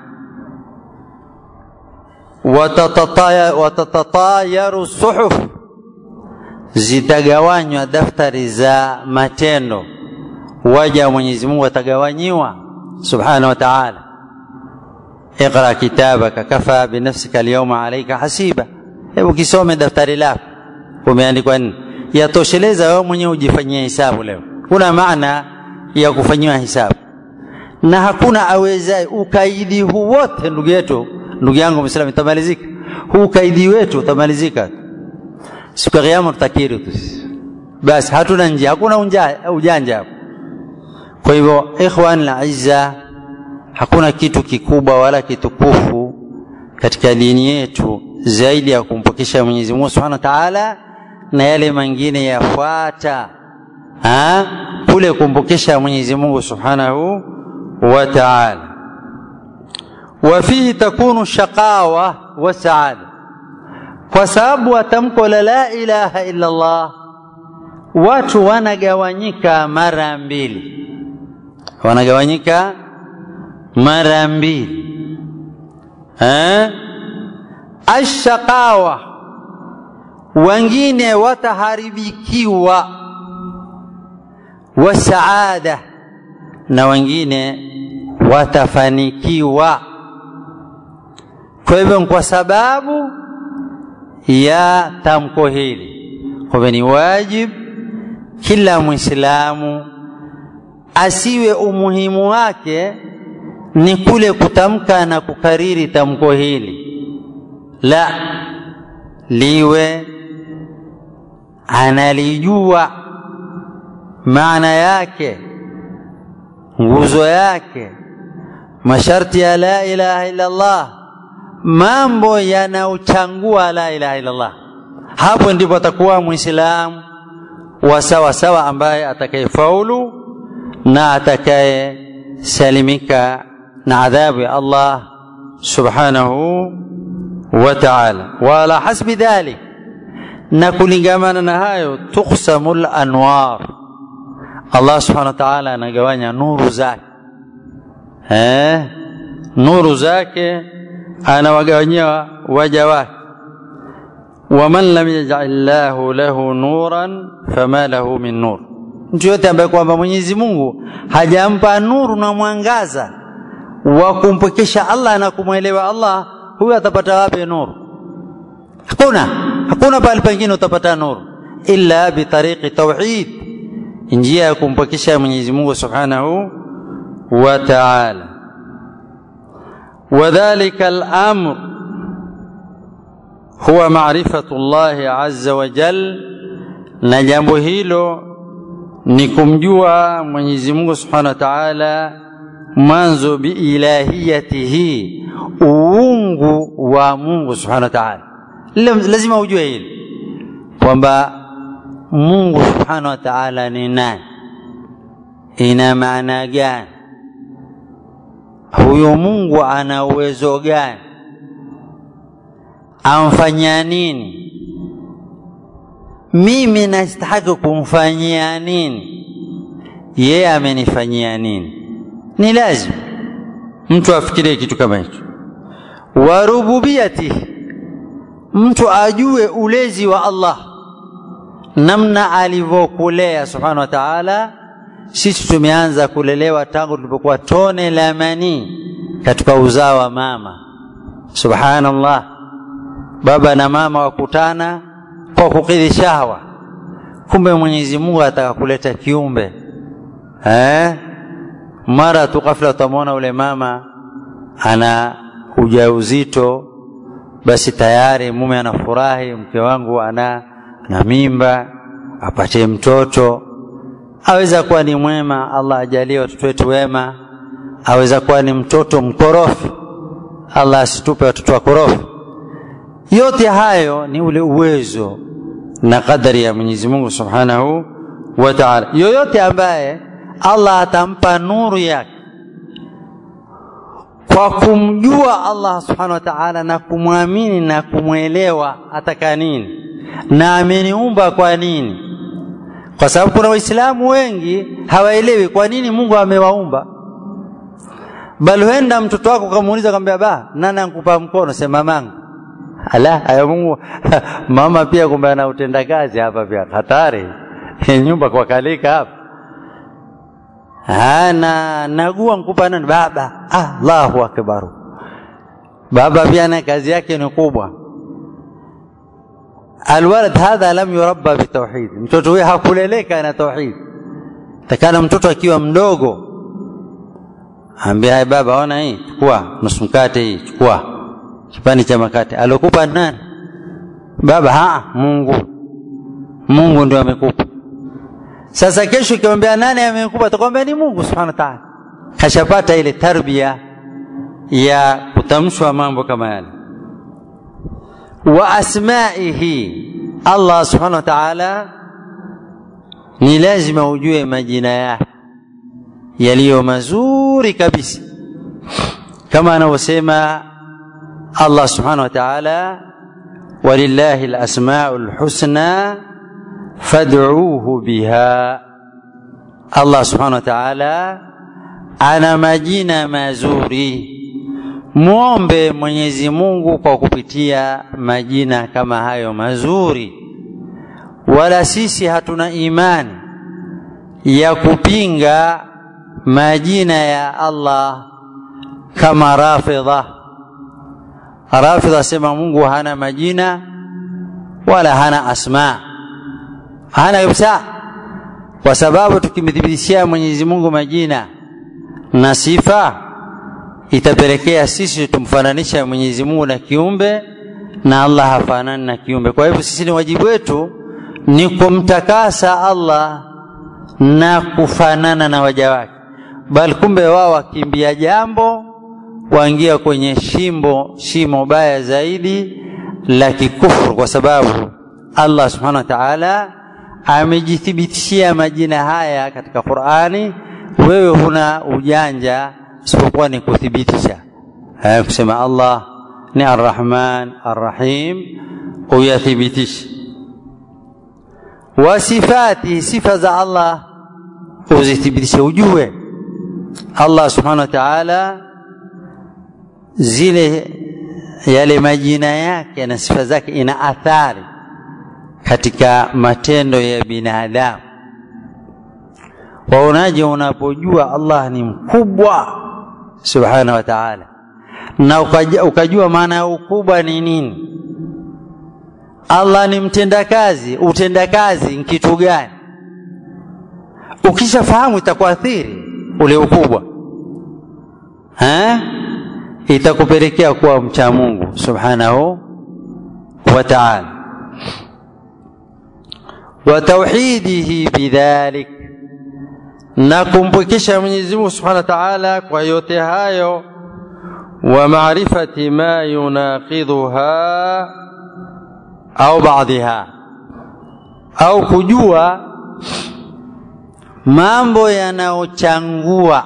Speaker 1: watatatayaru suhuf zitagawanywa daftari za matendo waja wa Mwenyezi Mungu watagawanyiwa subhanahu wa ta'ala اقرا كتابك كفى بنفسك اليوم عليك حسيبا hebu kisome daftari lako umeandikwa nini yatosheleza wewe mwenyewe ujifanyie hisabu leo kuna maana ya kufanyiwa hisabu na hakuna awezaye ukaidi huu wote ndugu yetu ndugu yangu Muislamu itamalizika huu ukaidi wetu utamalizika siku ya kiyama tutakiri tu basi hatuna njia hakuna ujanja hapo kwa hivyo ikhwan la izza hakuna kitu kikubwa wala kitukufu katika dini yetu zaidi ya kumpokesha Mwenyezi Mungu Subhanahu wa Ta'ala na yale mengine yafuata ha kule kumpokesha Mwenyezi Mungu Subhanahu wa Ta'ala وفيه تكون الشقاوة والسعادة kwa sababu wa tamko la la ilaha illa Allah watu wanagawanyika mara mbili wanagawanyika mara mbili eh ashaqawa wengine wataharibikiwa wasaada na wengine watafanikiwa kwa hivyo kwa sababu ya tamko hili kwa ni wajib kila mwislamu asiwe umuhimu wake ni kule kutamka na kukariri tamko hili la liwe analijua maana yake nguzo yake masharti ya la ilaha illa Allah mambo yanaochangua la ilaha illa Allah hapo ndipo atakuwa muislamu wa sawa sawa ambaye atakayefaulu na atakayesalimika na adhabu ya Allah subhanahu wa ta'ala wala hasbi dhalik na kulingamana na hayo tuqsamul anwar Allah subhanahu wa ta'ala anagawanya nuru zake eh nuru zake anawagawanyia waja wake waman lam yaj'al lahu lahu nuran fama lahu min nur mtu yote ambaye kwamba Mwenyezi Mungu hajampa nuru na mwangaza wa kumpokesha Allah na kumwelewa Allah huyo atapata wapi nuru hakuna hakuna pale pengine utapata nuru illa bitariqi tauhid njia ya kumpokesha Mwenyezi Mungu Subhanahu wa Ta'ala وذلك الامر هو معرفه الله عز وجل na jambo hilo ni kumjua Mwenyezi Mungu Subhanahu wa Ta'ala mwanzo biilahiyatihi uungu wa Mungu Subhanahu wa Ta'ala lazima ujue hili kwamba Mungu Subhanahu wa Ta'ala ni nani ina maana gani huyo Mungu ana uwezo gani amfanyia nini mimi nastahiki kumfanyia nini yeye amenifanyia nini ni lazima mtu afikirie kitu kama hicho wa rububiyati mtu ajue ulezi wa Allah namna alivyokulea subhanahu wa ta'ala sisi tumeanza kulelewa tangu tulipokuwa tone la manii katika uzao wa mama subhanallah baba na mama wakutana kwa kukidhi shahwa kumbe Mwenyezi Mungu ataka kuleta kiumbe eh mara tu ghafla utamwona ule mama ana ujauzito basi tayari mume anafurahi mke wangu ana na mimba apate mtoto aweza kuwa ni mwema Allah ajalie watoto wetu wema aweza kuwa ni mtoto mkorofi Allah asitupe watoto wakorofi yote hayo ni ule uwezo na kadari ya Mwenyezi Mungu Subhanahu wa Ta'ala. Yoyote ambaye Allah atampa nuru yake kwa kumjua Allah Subhanahu wa Ta'ala na kumwamini na kumwelewa ataka nini na ameniumba kwa nini, kwa sababu kuna Waislamu wengi hawaelewi kwa nini Mungu amewaumba bali huenda mtoto wako kamuuliza kwambia ba nani ankupa mkono sema mamangu ala haya Mungu mama pia kumbe ana utendakazi hapa pia hatari nyumba kwa kalika hapa ana nagua nkupa nani baba Allahu akbar baba pia na kazi yake ni kubwa alwalad hadha lam yurabba bitauhid mtoto huyo hakuleleka na tauhid takana mtoto akiwa mdogo ambia hai baba ona hii chukua nusu mkate hii chukua kipande cha makate alokupa nani baba ha Mungu Mungu ndio amekupa sasa kesho ukimwambia nani amekupa atakwambia ni Mungu subhanahu wa ta'ala kashapata ile tarbia ya kutamshwa mambo kama yale wa asmaihi Allah subhanahu wa ta'ala ni lazima ujue majina yake yaliyo mazuri kabisa kama anavyosema Allah subhanahu wa ta'ala walillahi alasmaul husna fad'uuhu biha Allah subhanahu wa ta'ala ana majina mazuri muombe Mwenyezi Mungu kwa kupitia majina kama hayo mazuri wala sisi hatuna imani ya kupinga majina ya Allah kama Rafidha. Rafidha sema Mungu hana majina wala hana asma, hana kabisa, kwa sababu tukimthibitishia Mwenyezi Mungu majina na sifa itapelekea sisi tumfananisha Mwenyezi Mungu na kiumbe na Allah hafanani na kiumbe. Kwa hivyo sisi ni wajibu wetu ni kumtakasa Allah na kufanana na waja wake bali kumbe wao wakimbia jambo waingia kwenye shimbo shimo baya zaidi la kikufuru kwa sababu Allah subhanahu wa ta'ala amejithibitishia majina haya katika Qur'ani wewe huna ujanja isipokuwa ni kuthibitisha haya kusema Allah ni Ar-Rahman Ar-Rahim uyathibitishe wa sifati sifa za Allah uzithibitishe ujue Allah subhanahu wa ta'ala zile yale majina yake na sifa zake ina athari katika matendo ya binadamu. Waonaje unapojua Allah ni mkubwa subhanahu wa ta'ala, na ukajua, ukajua maana ya ukubwa ni nini? Allah ni mtendakazi, utendakazi ni kitu gani? Ukishafahamu itakuathiri ule ukubwa ha? itakupelekea kuwa mcha Mungu subhanahu wa ta'ala wa tauhidihi bidhalik na kumpwekesha Mwenyezi Mungu subhanahu wa ta'ala kwa yote hayo wa maarifati ma yunaqidhuha au baadhiha au kujua mambo yanayochangua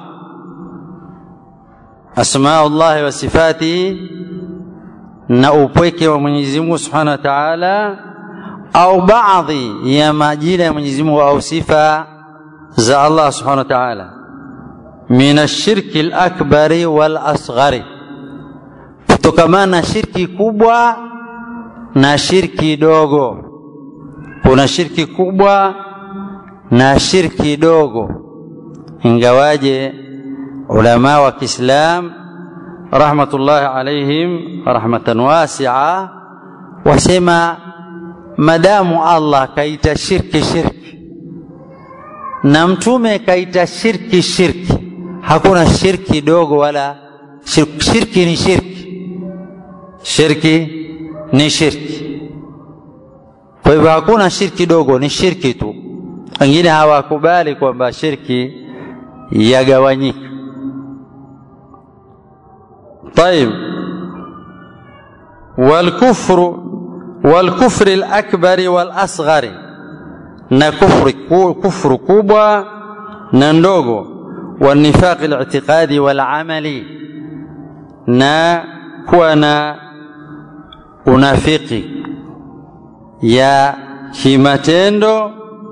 Speaker 1: asmaullahi wa sifatihi na upweke wa Mwenyezi Mungu Subhanahu wa Ta'ala au baadhi ya majina ya Mwenyezi Mungu au sifa za Allah Subhanahu wa Ta'ala min ashirki al-akbari wal asghari kutokamana na shirki kubwa na shirki dogo kuna shirki kubwa na shirki dogo ingawaje ulama wa Kiislam rahmatullahi alaihim rahmatan wasi'a wasema madamu Allah kaita shirki shirki na mtume kaita shirki shirki hakuna shirki dogo wala shirki, shirki ni shirki shirki ni shirki kwa hivyo hakuna shirki dogo ni shirki tu wengine hawakubali kwamba shirki yagawanyika طيب walkufru walkufri lakbari walasghari na kufri, kufru kubwa na ndogo wanifaqi litiqadi walamali na kuwa na unafiki ya kimatendo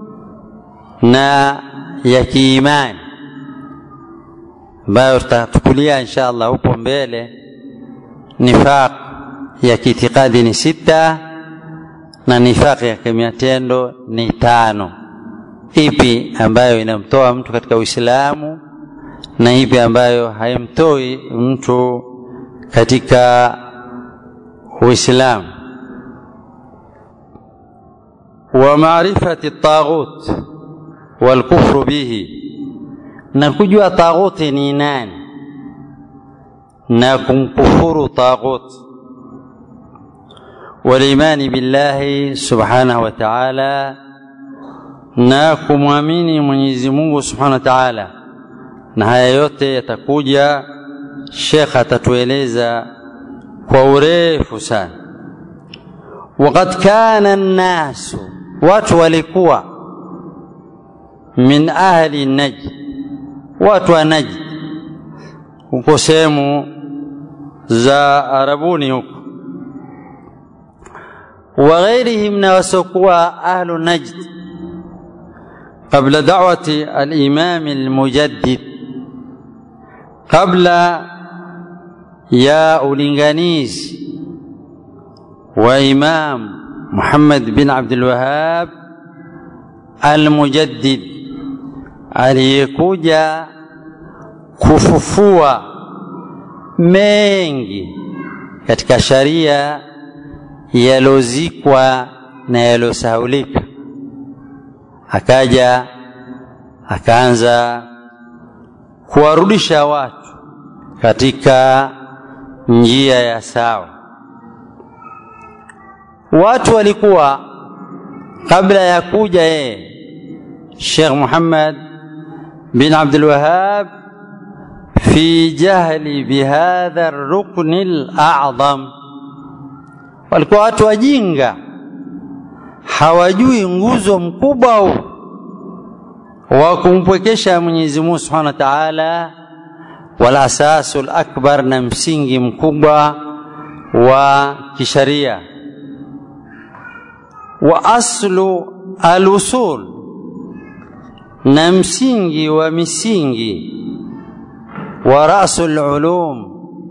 Speaker 1: na ya kiimani ambayo tutatukulia insha allah huko mbele nifaq ya kiitikadi ni sita na nifaq ya kimatendo ni tano ipi ambayo inamtoa mtu katika uislamu na ipi ambayo haimtoi mtu katika uislamu wa maarifati taghut walkufru bihi na kujua taghuti ni nani na kumkufuru taghut walimani billahi subhanahu wa ta'ala na kumwamini Mwenyezi Mungu subhanahu wa ta'ala na haya yote yatakuja Sheikh atatueleza kwa urefu sana waqad kana nnasu watu walikuwa min ahli najd watu wa najd huko sehemu za arabuni huko wa ghairihim na wasiokuwa ahlu najd قبل دعوة الإمام المجدد قبل يا أولينغانيز وإمام محمد بن عبد الوهاب المجدد aliyekuja kufufua mengi katika sharia yalozikwa na yalosahaulika akaja akaanza kuwarudisha watu katika njia ya sawa watu walikuwa kabla ya kuja yeye Sheikh Muhammad bin Abdul Wahhab fi jahli bihadha ar-rukn al-a'zam walikuwa watu wajinga hawajui nguzo mkubwa huu wa kumpwekesha Mwenyezi Mungu Subhanahu wa Ta'ala wal asasul akbar na msingi mkubwa wa kisharia wa aslu alusul na msingi wa misingi wa rasul ulum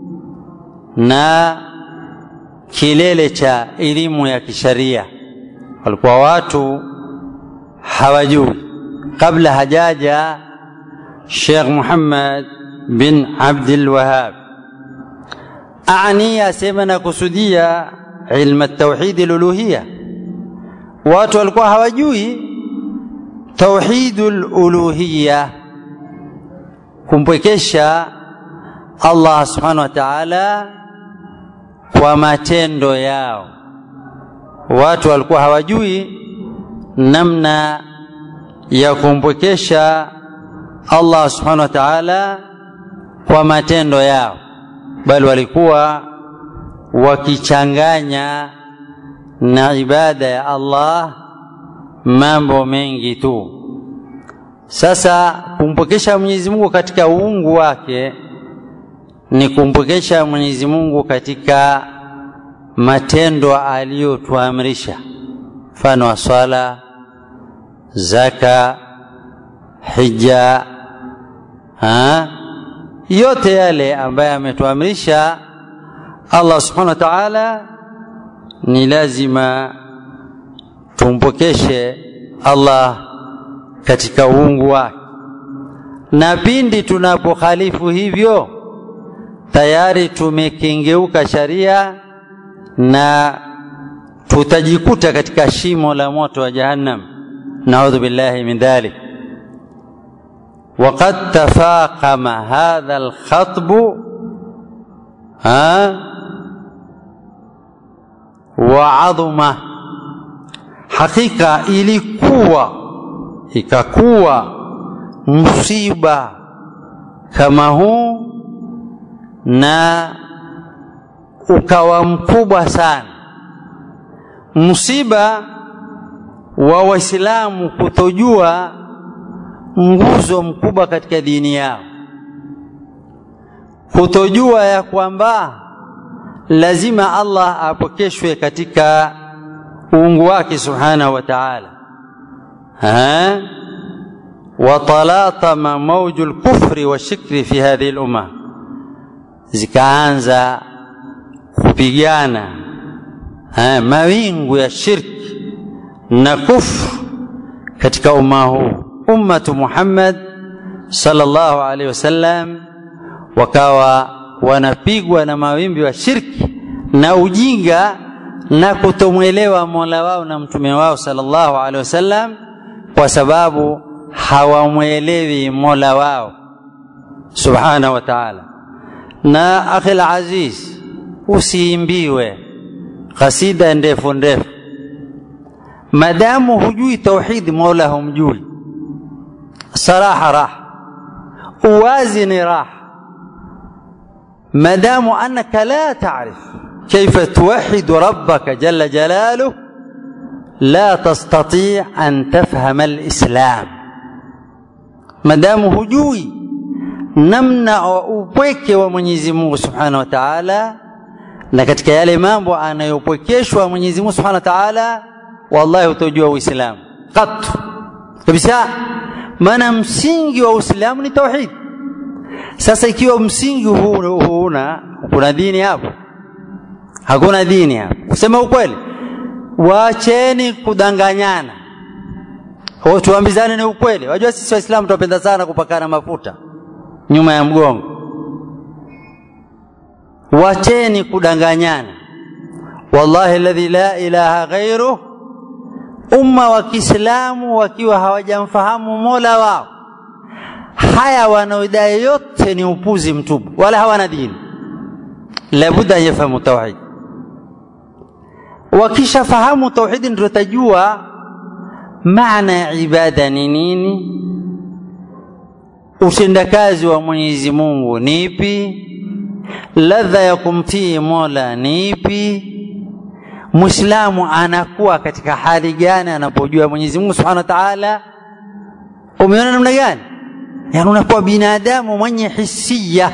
Speaker 1: na kilele cha elimu ya kisharia walikuwa watu hawajui kabla hajaja Sheikh Muhammad bin Abdul Wahhab ani asema na kusudia ilmu at-tauhid al-uluhiyya watu walikuwa hawajui tauhidul uluhiyya kumpwekesha Allah subhanahu wa ta'ala kwa matendo yao watu walikuwa hawajui namna ya kumpwekesha Allah subhanahu wa ta'ala kwa matendo yao bali walikuwa wakichanganya na ibada ya Allah mambo mengi tu sasa kumpokesha Mwenyezi Mungu katika uungu wake ni kumpokesha Mwenyezi Mungu katika matendo aliyotuamrisha mfano wa swala zaka hija ha? yote yale ambaye ametuamrisha Allah subhanahu wa ta'ala ni lazima tumpokeshe Allah katika uungu wake na pindi tunapokhalifu hivyo tayari tumekengeuka sharia na tutajikuta katika shimo la moto wa jahannam naudhu billahi min dhalik وقد تفاقم هذا الخطب ها وعظم hakika ilikuwa ikakuwa msiba kama huu na ukawa mkubwa sana msiba wa waislamu kutojua nguzo mkubwa katika dini yao kutojua ya kwamba lazima Allah apokeshwe katika uungu wake subhanahu wa ta'ala watalatama mauju lkufri washikri fi hadhihi lumma zikaanza kupigana mawingu ya shirki na kufru katika umma huu ummatu Muhammad sallallahu alaihi wasallam wakawa wanapigwa na mawimbi wa shirki na ujinga na kutomwelewa Mola wao na mtume wao sallallahu alaihi wasallam kwa sababu hawamwelewi Mola wao subhanahu wa ta'ala. Na akhil aziz, usiimbiwe kasida ndefu ndefu madamu hujui tauhid, Mola humjui. Saraha raha, uwazi ni raha, madamu annaka la taarif kaifa tuwahidu rabbaka jalla jalaluh la tastati an tafhama alislam, madamu hujui namna wa upweke wa Mwenyezi Mungu subhanahu wa ta'ala, na katika yale mambo anayopwekeshwa Mwenyezi Mungu subhanahu wa ta'ala, wallahi utojua Uislamu katu kabisa. Maana msingi wa Uislamu ni tauhid. Sasa ikiwa msingi huu huna, kuna dini hapo? Hakuna dini hapo. Kusema ukweli, waacheni kudanganyana, tuambizane ni ukweli. Wajua sisi Waislamu tunapenda sana kupakana mafuta nyuma ya mgongo. Wacheni kudanganyana. Wallahi alladhi la ilaha ghairuh, umma wa Kiislamu wakiwa hawajamfahamu Mola wao, haya wanaodai yote ni upuzi mtupu, wala hawana dini. Labudda an yafahamu tauhid. Wakishafahamu tauhidi, ndio tajua maana ya ibada ni nini, utendakazi wa Mwenyezi Mungu ni ipi, ladha ya kumtii Mola ni ipi, Muislamu anakuwa katika hali gani anapojua Mwenyezi Mungu Subhanahu wa Ta'ala. Umeona namna gani? Yaani unakuwa binadamu mwenye hisia,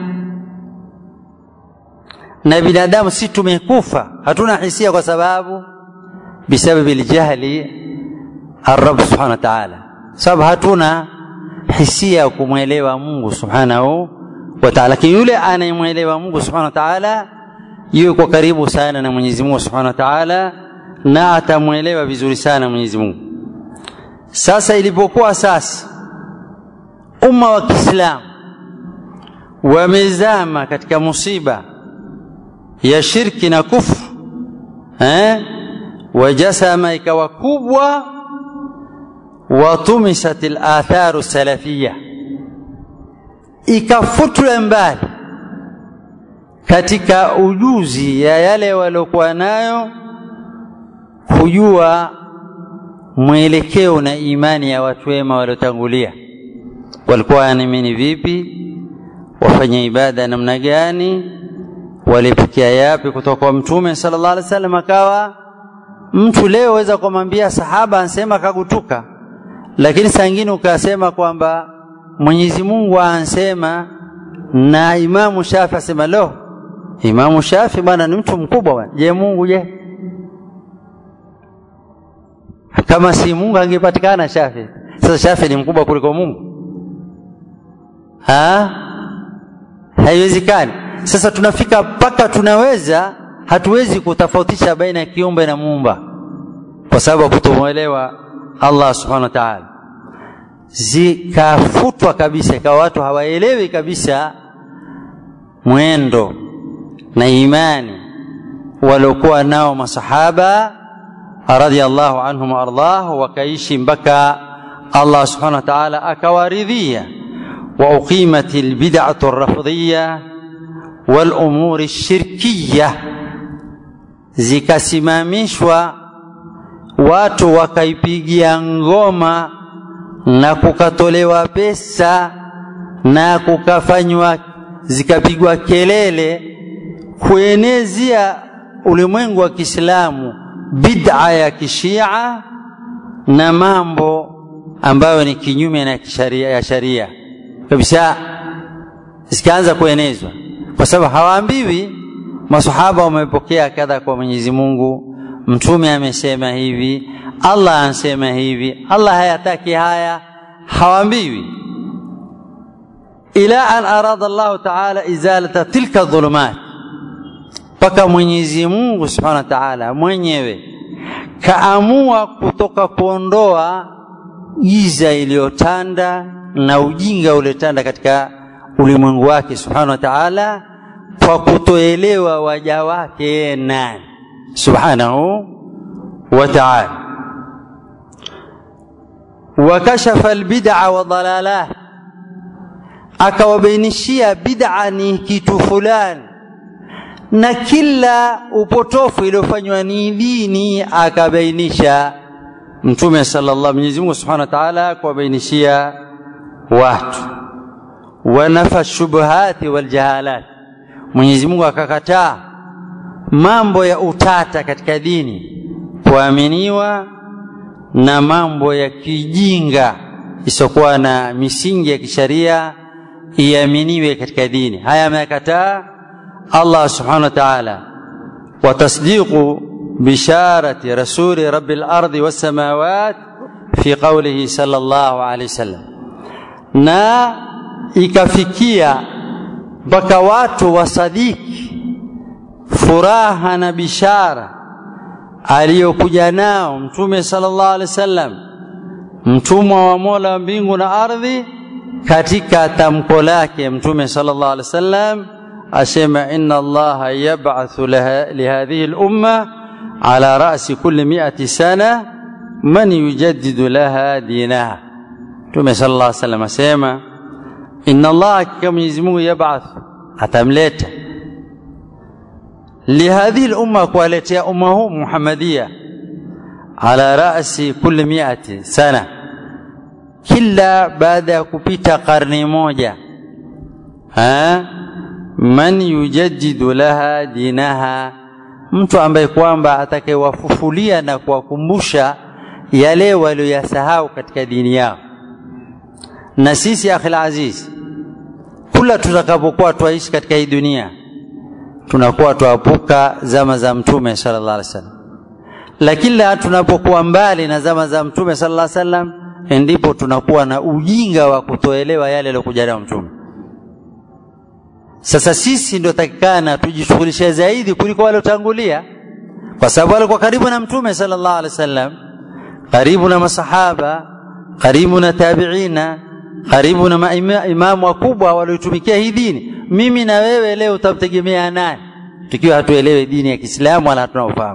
Speaker 1: na binadamu si tumekufa, hatuna hisia kwa sababu bisababi ljahli arab subhanahu wa ta'ala, sababu hatuna hisia ya kumwelewa Mungu subhanahu wa ta'ala. Lakini yule anayemwelewa Mungu subhanahu wa ta'ala yuko karibu sana na Mwenyezi Mungu subhanahu wa ta'ala, na atamwelewa vizuri sana Mwenyezi Mungu. Sasa ilipokuwa sasa umma wa Kiislamu wamezama katika musiba ya shirki na kufru eh, wajasama ikawa kubwa, watumisat alatharu salafia, ikafutwa mbali katika ujuzi ya yale waliokuwa nayo kujua mwelekeo na imani ya watu wema waliotangulia, walikuwa wanaamini vipi, wafanya ibada namna gani, walipokea yapi kutoka kwa Mtume sallallahu alaihi wasallam. Akawa mtu leo weza kumwambia sahaba ansema kagutuka, lakini saa ingine ukasema kwamba Mwenyezi Mungu ansema na Imamu Shafi asema lo, Imamu Shafi bwana ni mtu mkubwa bwana. Je, Mungu je? Kama si Mungu angepatikana Shafi. Sasa Shafi ni mkubwa kuliko Mungu? Ha? Haiwezekani. Sasa tunafika mpaka tunaweza hatuwezi kutofautisha baina ya kiumbe na muumba kwa sababu kutomwelewa Allah subhanahu wa ta'ala. Zikafutwa kabisa, ikawa watu hawaelewi kabisa mwendo na imani waliokuwa nao masahaba radhiallahu anhum waardah, wakaishi mpaka Allah subhanahu wa ta'ala akawaridhia. wa uqimat albid'atu arrafdhiyya wal umuri shirkiyya, zikasimamishwa watu wakaipigia ngoma na kukatolewa pesa na kukafanywa zikapigwa kelele kuenezea ulimwengu wa Kiislamu bid'a ya kishia na mambo ambayo ni kinyume na kisharia, ya sharia kabisa, zikaanza kuenezwa, kwa sababu hawaambiwi masahaba wamepokea kadha kwa Mwenyezi Mungu, mtume amesema hivi, Allah anasema hivi, Allah hayataki haya, hawaambiwi ila an arada Allahu taala izalata tilka dhulumat, mpaka Mwenyezi Mungu subhanahu wa taala mwenyewe kaamua kutoka kuondoa giza iliyotanda na ujinga uliotanda katika ulimwengu wake subhanahu wa taala kwa kutoelewa waja wake yeye nani subhanahu wa taala wakashafa albid'a wa dalalah akawabainishia bid'a ni kitu fulani na kila upotofu iliyofanywa ni dini akabainisha mtume sallallahu Mwenyezi Mungu Subhanahu wa Ta'ala kuwabainishia watu wanafa shubuhati wal jahalat Mwenyezi Mungu akakataa mambo ya utata katika dini kuaminiwa na mambo ya kijinga isiokuwa na misingi ya kisharia iaminiwe katika dini haya amekataa Allah subhanahu wa ta'ala wa tasdiqu bisharati rasuli rabbil ardi was samawat fi qawlihi sallallahu alayhi wasallam na ikafikia mpaka watu wasadiki furaha na bishara aliyokuja nao mtume sallallahu alaihi wasallam mtumwa wa Mola wa mbingu na ardhi katika tamko lake mtume sallallahu alaihi wasallam asema inna allaha yab'athu lihadhihi al-umma ala ra'si kulli mi'ati sana man yujaddidu laha dinaha mtume sallallahu alaihi wasallam asema inna allaha kama Mwenyezi Mungu yab'ath atamleta lihadhihi al-umma kuwaletea umma huu Muhammadia ala ra'si kulli mi'ati sana kila baada ya kupita karne moja ha? man yujaddidu laha dinaha mtu ambaye kwamba atakayewafufulia na kuwakumbusha yale walioyasahau katika dini yao na sisi akhil aziz kula tutakapokuwa twaishi katika hii dunia tunakuwa twapuka zama za mtume sallallahu alaihi wasallam lakini tunapokuwa mbali na zama za mtume sallallahu alaihi wasallam ndipo tunakuwa na ujinga wa kutoelewa yale yaliyokuja nayo mtume sasa sisi ndio takikana tujishughulishe zaidi kuliko waliotangulia kwa sababu walikuwa karibu na mtume sallallahu alaihi wasallam karibu na masahaba karibu na tabiina karibu na maimamu wakubwa walioitumikia hii dini mimi na wewe leo utamtegemea nani tukiwa hatuelewe dini ya Kiislamu wala hatuna ufahamu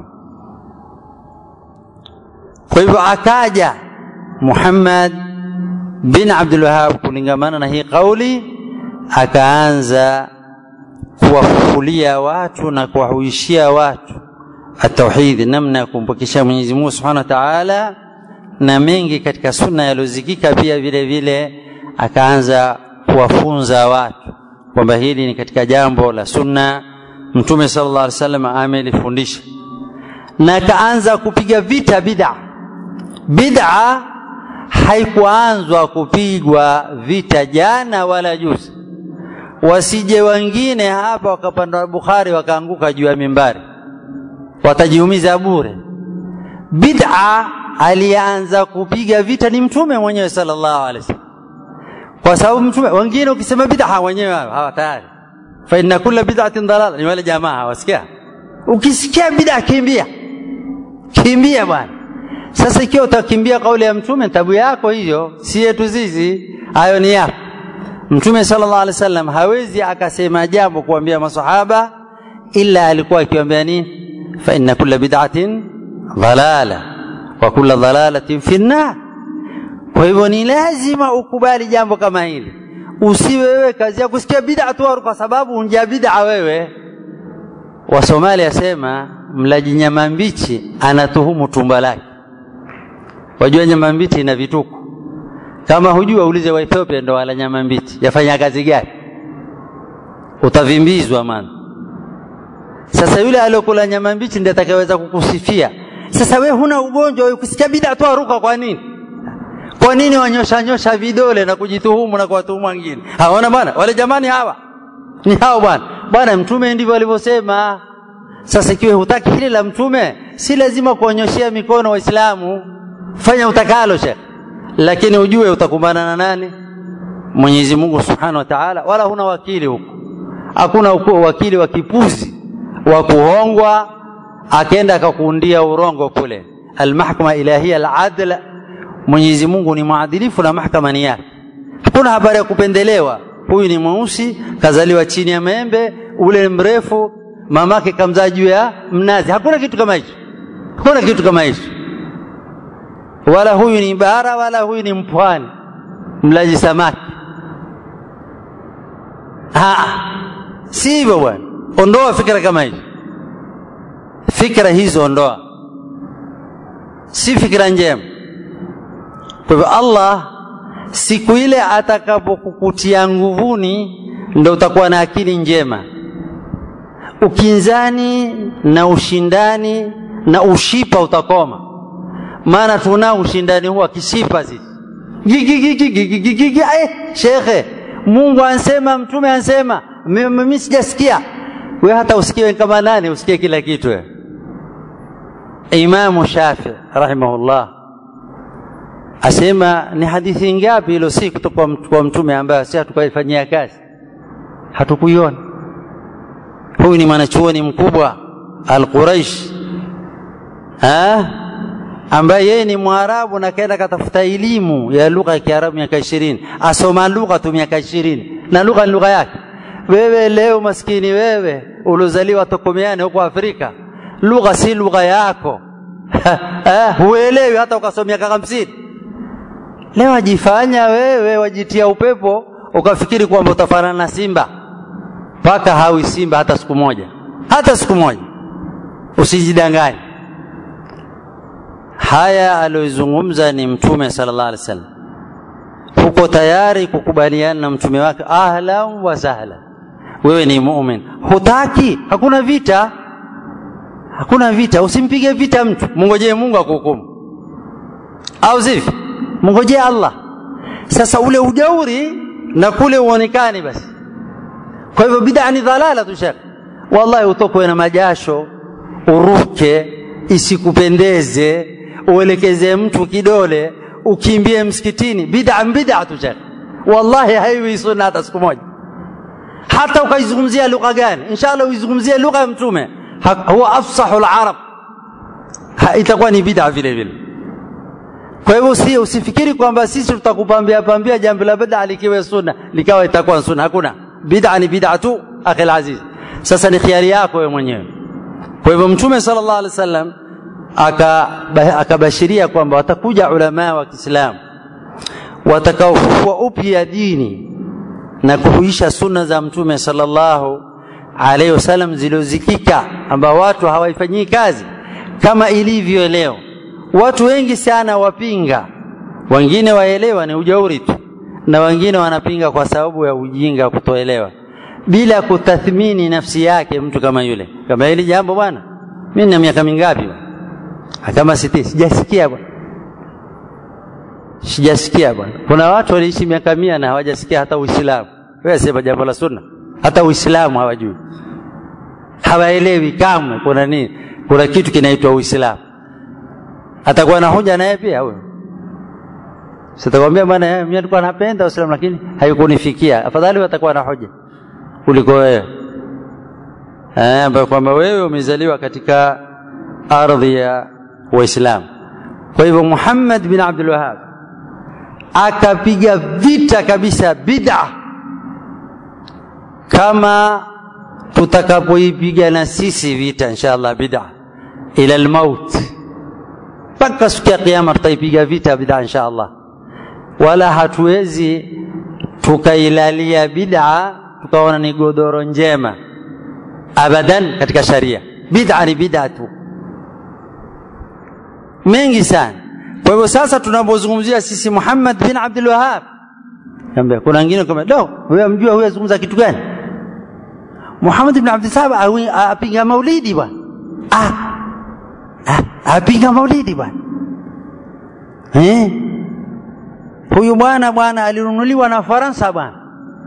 Speaker 1: kwa hivyo akaja Muhammad bin Abdul Wahhab kulingamana na hii kauli akaanza kuwafufulia watu na kuwahuishia watu atauhidi namna ya kumpokesha Mwenyezi Mungu Subhanahu wa Ta'ala na mengi katika sunna yalozikika pia vile vile akaanza kuwafunza watu kwamba hili ni katika jambo la sunna Mtume sallallahu alaihi wasallam amelifundisha na akaanza kupiga vita bid'a bid'a haikuanzwa kupigwa vita jana wala juzi wasije wengine hapa wakapanda Bukhari wakaanguka juu ya mimbari watajiumiza bure bid'a alianza kupiga vita ni mtume mwenyewe sallallahu alaihi wasallam kwa sababu mtume wengine ukisema bid'a wenyewe hawa tayari fa inna kulla bid'atin dalala ni wale jamaa hawasikia ukisikia bid'a kimbia kimbia bwana sasa ikiwa utakimbia kauli ya mtume tabu yako hiyo si yetu sisi hayo ni yako mtume sallallahu alaihi wasallam hawezi akasema jambo kuambia masahaba ila alikuwa akiwaambia nini fa inna kulla bid'atin dhalala wa kulla dhalalatin fi nnar kwa hivyo ni lazima ukubali jambo kama hili usiwe wewe kazi ya kusikia bid'a tu kwa sababu unja bid'a wewe wasomali asema mlaji nyama mbichi anatuhumu tumba lake wajua nyama mbichi ina vituko kama hujua ulize wa Ethiopia ndo wala nyama mbichi yafanya kazi gani utavimbizwa man Sasa yule aliyokula nyama mbichi ndiye atakayeweza kukusifia. Sasa we huna ugonjwa, wewe kusikia bid'a tu aruka kwa nini? Kwa nini wanyosha nyosha vidole na kujituhumu na kuwatuhumu wengine? Haona bwana, wale jamani hawa ni hao bwana. Bwana mtume ndivyo alivyosema. Sasa ikiwa hutaki hili la mtume, si lazima kuonyoshea mikono Waislamu. Fanya utakalo Sheikh, lakini ujue utakumbana na nani? Mwenyezi Mungu Subhanahu wa Ta'ala, wala huna wakili huko. Hakuna wakili wa kipuzi wa kuhongwa akaenda akakuundia urongo kule. Almahkama ilahia aladl, Mwenyezi Mungu ni mwadilifu na mahkama ni yake. Hakuna habari ya kupendelewa. Huyu ni mweusi, kazaliwa chini ya maembe, ule mrefu, mamake kamzaa juu ya mnazi. Hakuna kitu kama hicho, hakuna kitu kama hicho. Wala huyu ni bara, wala huyu ni mpwani, mlaji samaki. Ha, si hivyo bwana. Ondoa fikra kama hizo, fikra hizo ondoa, si fikra njema. Kwa hivyo Allah siku ile atakapokukutia nguvuni, ndo utakuwa na akili njema. Ukinzani na ushindani na ushipa utakoma, maana tunao ushindani huwa kishipa sisi. Eh, shekhe, Mungu ansema, mtume ansema, mimi sijasikia. We hata usikie kama nani, usikie kila kitu we. Imamu Shafi rahimahullah asema ni hadithi ngapi ilo si kutoka kwa mtume ambayo si hatukaifanyia kazi, hatukuiona. Huyu ni mwanachuoni mkubwa Al-Quraish ambaye yeye ni Mwarabu na kaenda katafuta elimu ya lugha ya Kiarabu miaka ishirini, asoma lugha tu miaka ishirini na lugha ni lugha yake. Wewe leo maskini wewe uliozaliwa Tokomeani huko Afrika, lugha si lugha yako huelewi hata ukasoma miaka hamsini. Leo wajifanya wewe wajitia upepo ukafikiri kwamba utafanana na simba, mpaka hawi simba hata siku moja, hata siku moja. Usijidanganye. Haya aliyozungumza ni Mtume sallallahu alaihi wasallam. Uko tayari kukubaliana na mtume wake, ahlan wa sahlan. Wewe ni muumini, hutaki, hakuna vita, hakuna vita. Usimpige vita mtu, mngojee Mungu akuhukumu, au sivyo? Mngojee Allah. Sasa ule ujauri na kule uonekane basi. Kwa hivyo bid'a ni dhalala tu shekh, wallahi, utokwe na majasho, uruke, isikupendeze, uelekeze mtu kidole, ukimbie msikitini. Bid'a bid'a tu shekh, wallahi haiwi sunna hata siku moja. Hata ukaizungumzia lugha gani, inshallah uizungumzie lugha ya Mtume, huwa afsahu al-arab, itakuwa ni bid'a vile vile. Kwa hivyo si usifikiri kwamba sisi tutakupambia pambia jambo la bid'a likiwe sunna likawa itakuwa sunna. Hakuna, bid'a ni bid'a tu, akhi aziz. Sasa ni khiari yako wewe mwenyewe. Kwa hivyo Mtume sallallahu alaihi wasallam akabashiria kwamba watakuja ulama wa Kiislamu watakaofufua upya dini na kuhuisha sunna za Mtume sallallahu alaihi wasallam zilizozikika, ambao watu hawaifanyii kazi kama ilivyo leo. Watu wengi sana wapinga, wengine waelewa ni ujauri tu, na wengine wanapinga kwa sababu ya ujinga, kutoelewa, bila kutathmini nafsi yake. Mtu kama yule, kama hili jambo bwana, mimi na miaka mingapi? Kama sitini, sijasikia bwana, sijasikia bwana. Kuna watu waliishi miaka mia na hawajasikia hata Uislamu. Wewe sema jambo la sunna, hata Uislamu hawajui, hawaelewi kamwe kuna nini, kuna kitu kinaitwa Uislamu atakuwa na hoja naye pia huyo. Sitakwambia bwana, mimi nilikuwa napenda Uislamu lakini haikunifikia. Afadhali atakuwa na hoja kuliko wewe eh, ambayo kwamba wewe umezaliwa katika ardhi ya Waislamu. Kwa hivyo Muhammad bin Abdul Wahhab akapiga vita kabisa bid'a, kama tutakapoipiga na sisi vita inshallah bid'a ila almaut mpaka siku ya kiyama tutaipiga vita bid'a insha Allah, wala hatuwezi tukailalia bid'a tukaona ni godoro njema abadan. Katika sharia bid'a ni bid'a tu, mengi sana. Kwa hivyo sasa tunapozungumzia sisi Muhammad bin Abdul Wahhab, kuna wengine kama do, wewe mjua huyu azungumza kitu gani? Muhammad ibn Abdul Wahhab awi- apinga maulidi bwana ah, ah, apinga maulidi bwana eh? huyu bwana bwana alinunuliwa na Faransa bwana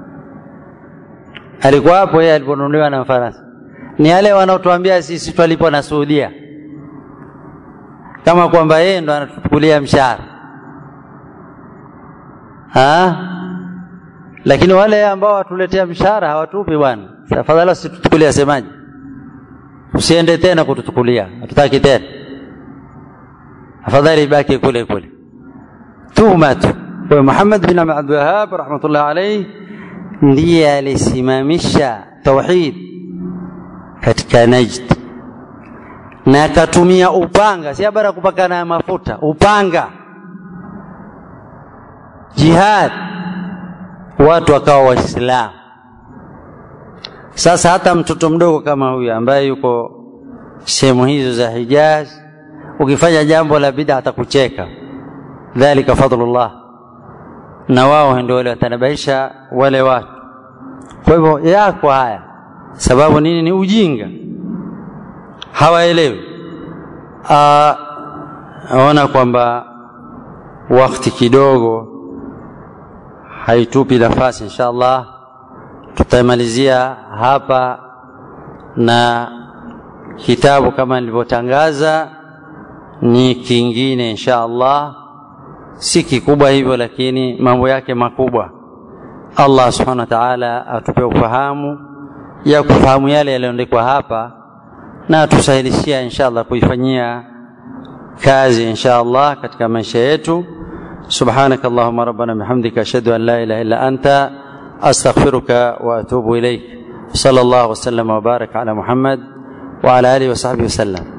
Speaker 1: alikuwa hapo yeye aliponunuliwa na Faransa ni wale wanaotuambia sisi twalipo na Saudia kama kwamba yeye ndo anatuchukulia mshahara ha? lakini wale ambao watuletea mshahara hawatupi bwana tafadhali usituchukulie asemaje usiende tena kutuchukulia hatutaki tena afadhali ibaki kule kule tuhuma tu kwa Muhammad bin Abdul Wahhab rahmatullah alayhi ndiye alisimamisha tauhid katika Najd na akatumia upanga, si habari ya kupakana ya mafuta, upanga, jihad, watu wakawa Waislamu. Sasa hata mtoto mdogo kama huyu ambaye yuko sehemu hizo za Hijaz, ukifanya jambo la bid'a atakucheka, dhalika fadlullah, na wao ndio wale watanabaisha wale watu. Kwa hivyo yako haya, sababu nini? Ni ujinga hawaelewi. Aona kwamba wakati kidogo haitupi nafasi, insha Allah tutamalizia hapa na kitabu kama nilivyotangaza ni kingine insha Allah, si kikubwa hivyo, lakini mambo yake makubwa. Allah subhanahu wa ta'ala atupe ufahamu ya kufahamu yale yaliyoandikwa hapa na tusahilishia insha Allah kuifanyia kazi insha Allah katika maisha yetu. سبحانك اللهم ربنا بحمدك أشهد أن لا إله إلا أنت أستغفرك وأتوب إليك صلى الله وسلم وبارك على محمد وعلى آله وصحبه وسلم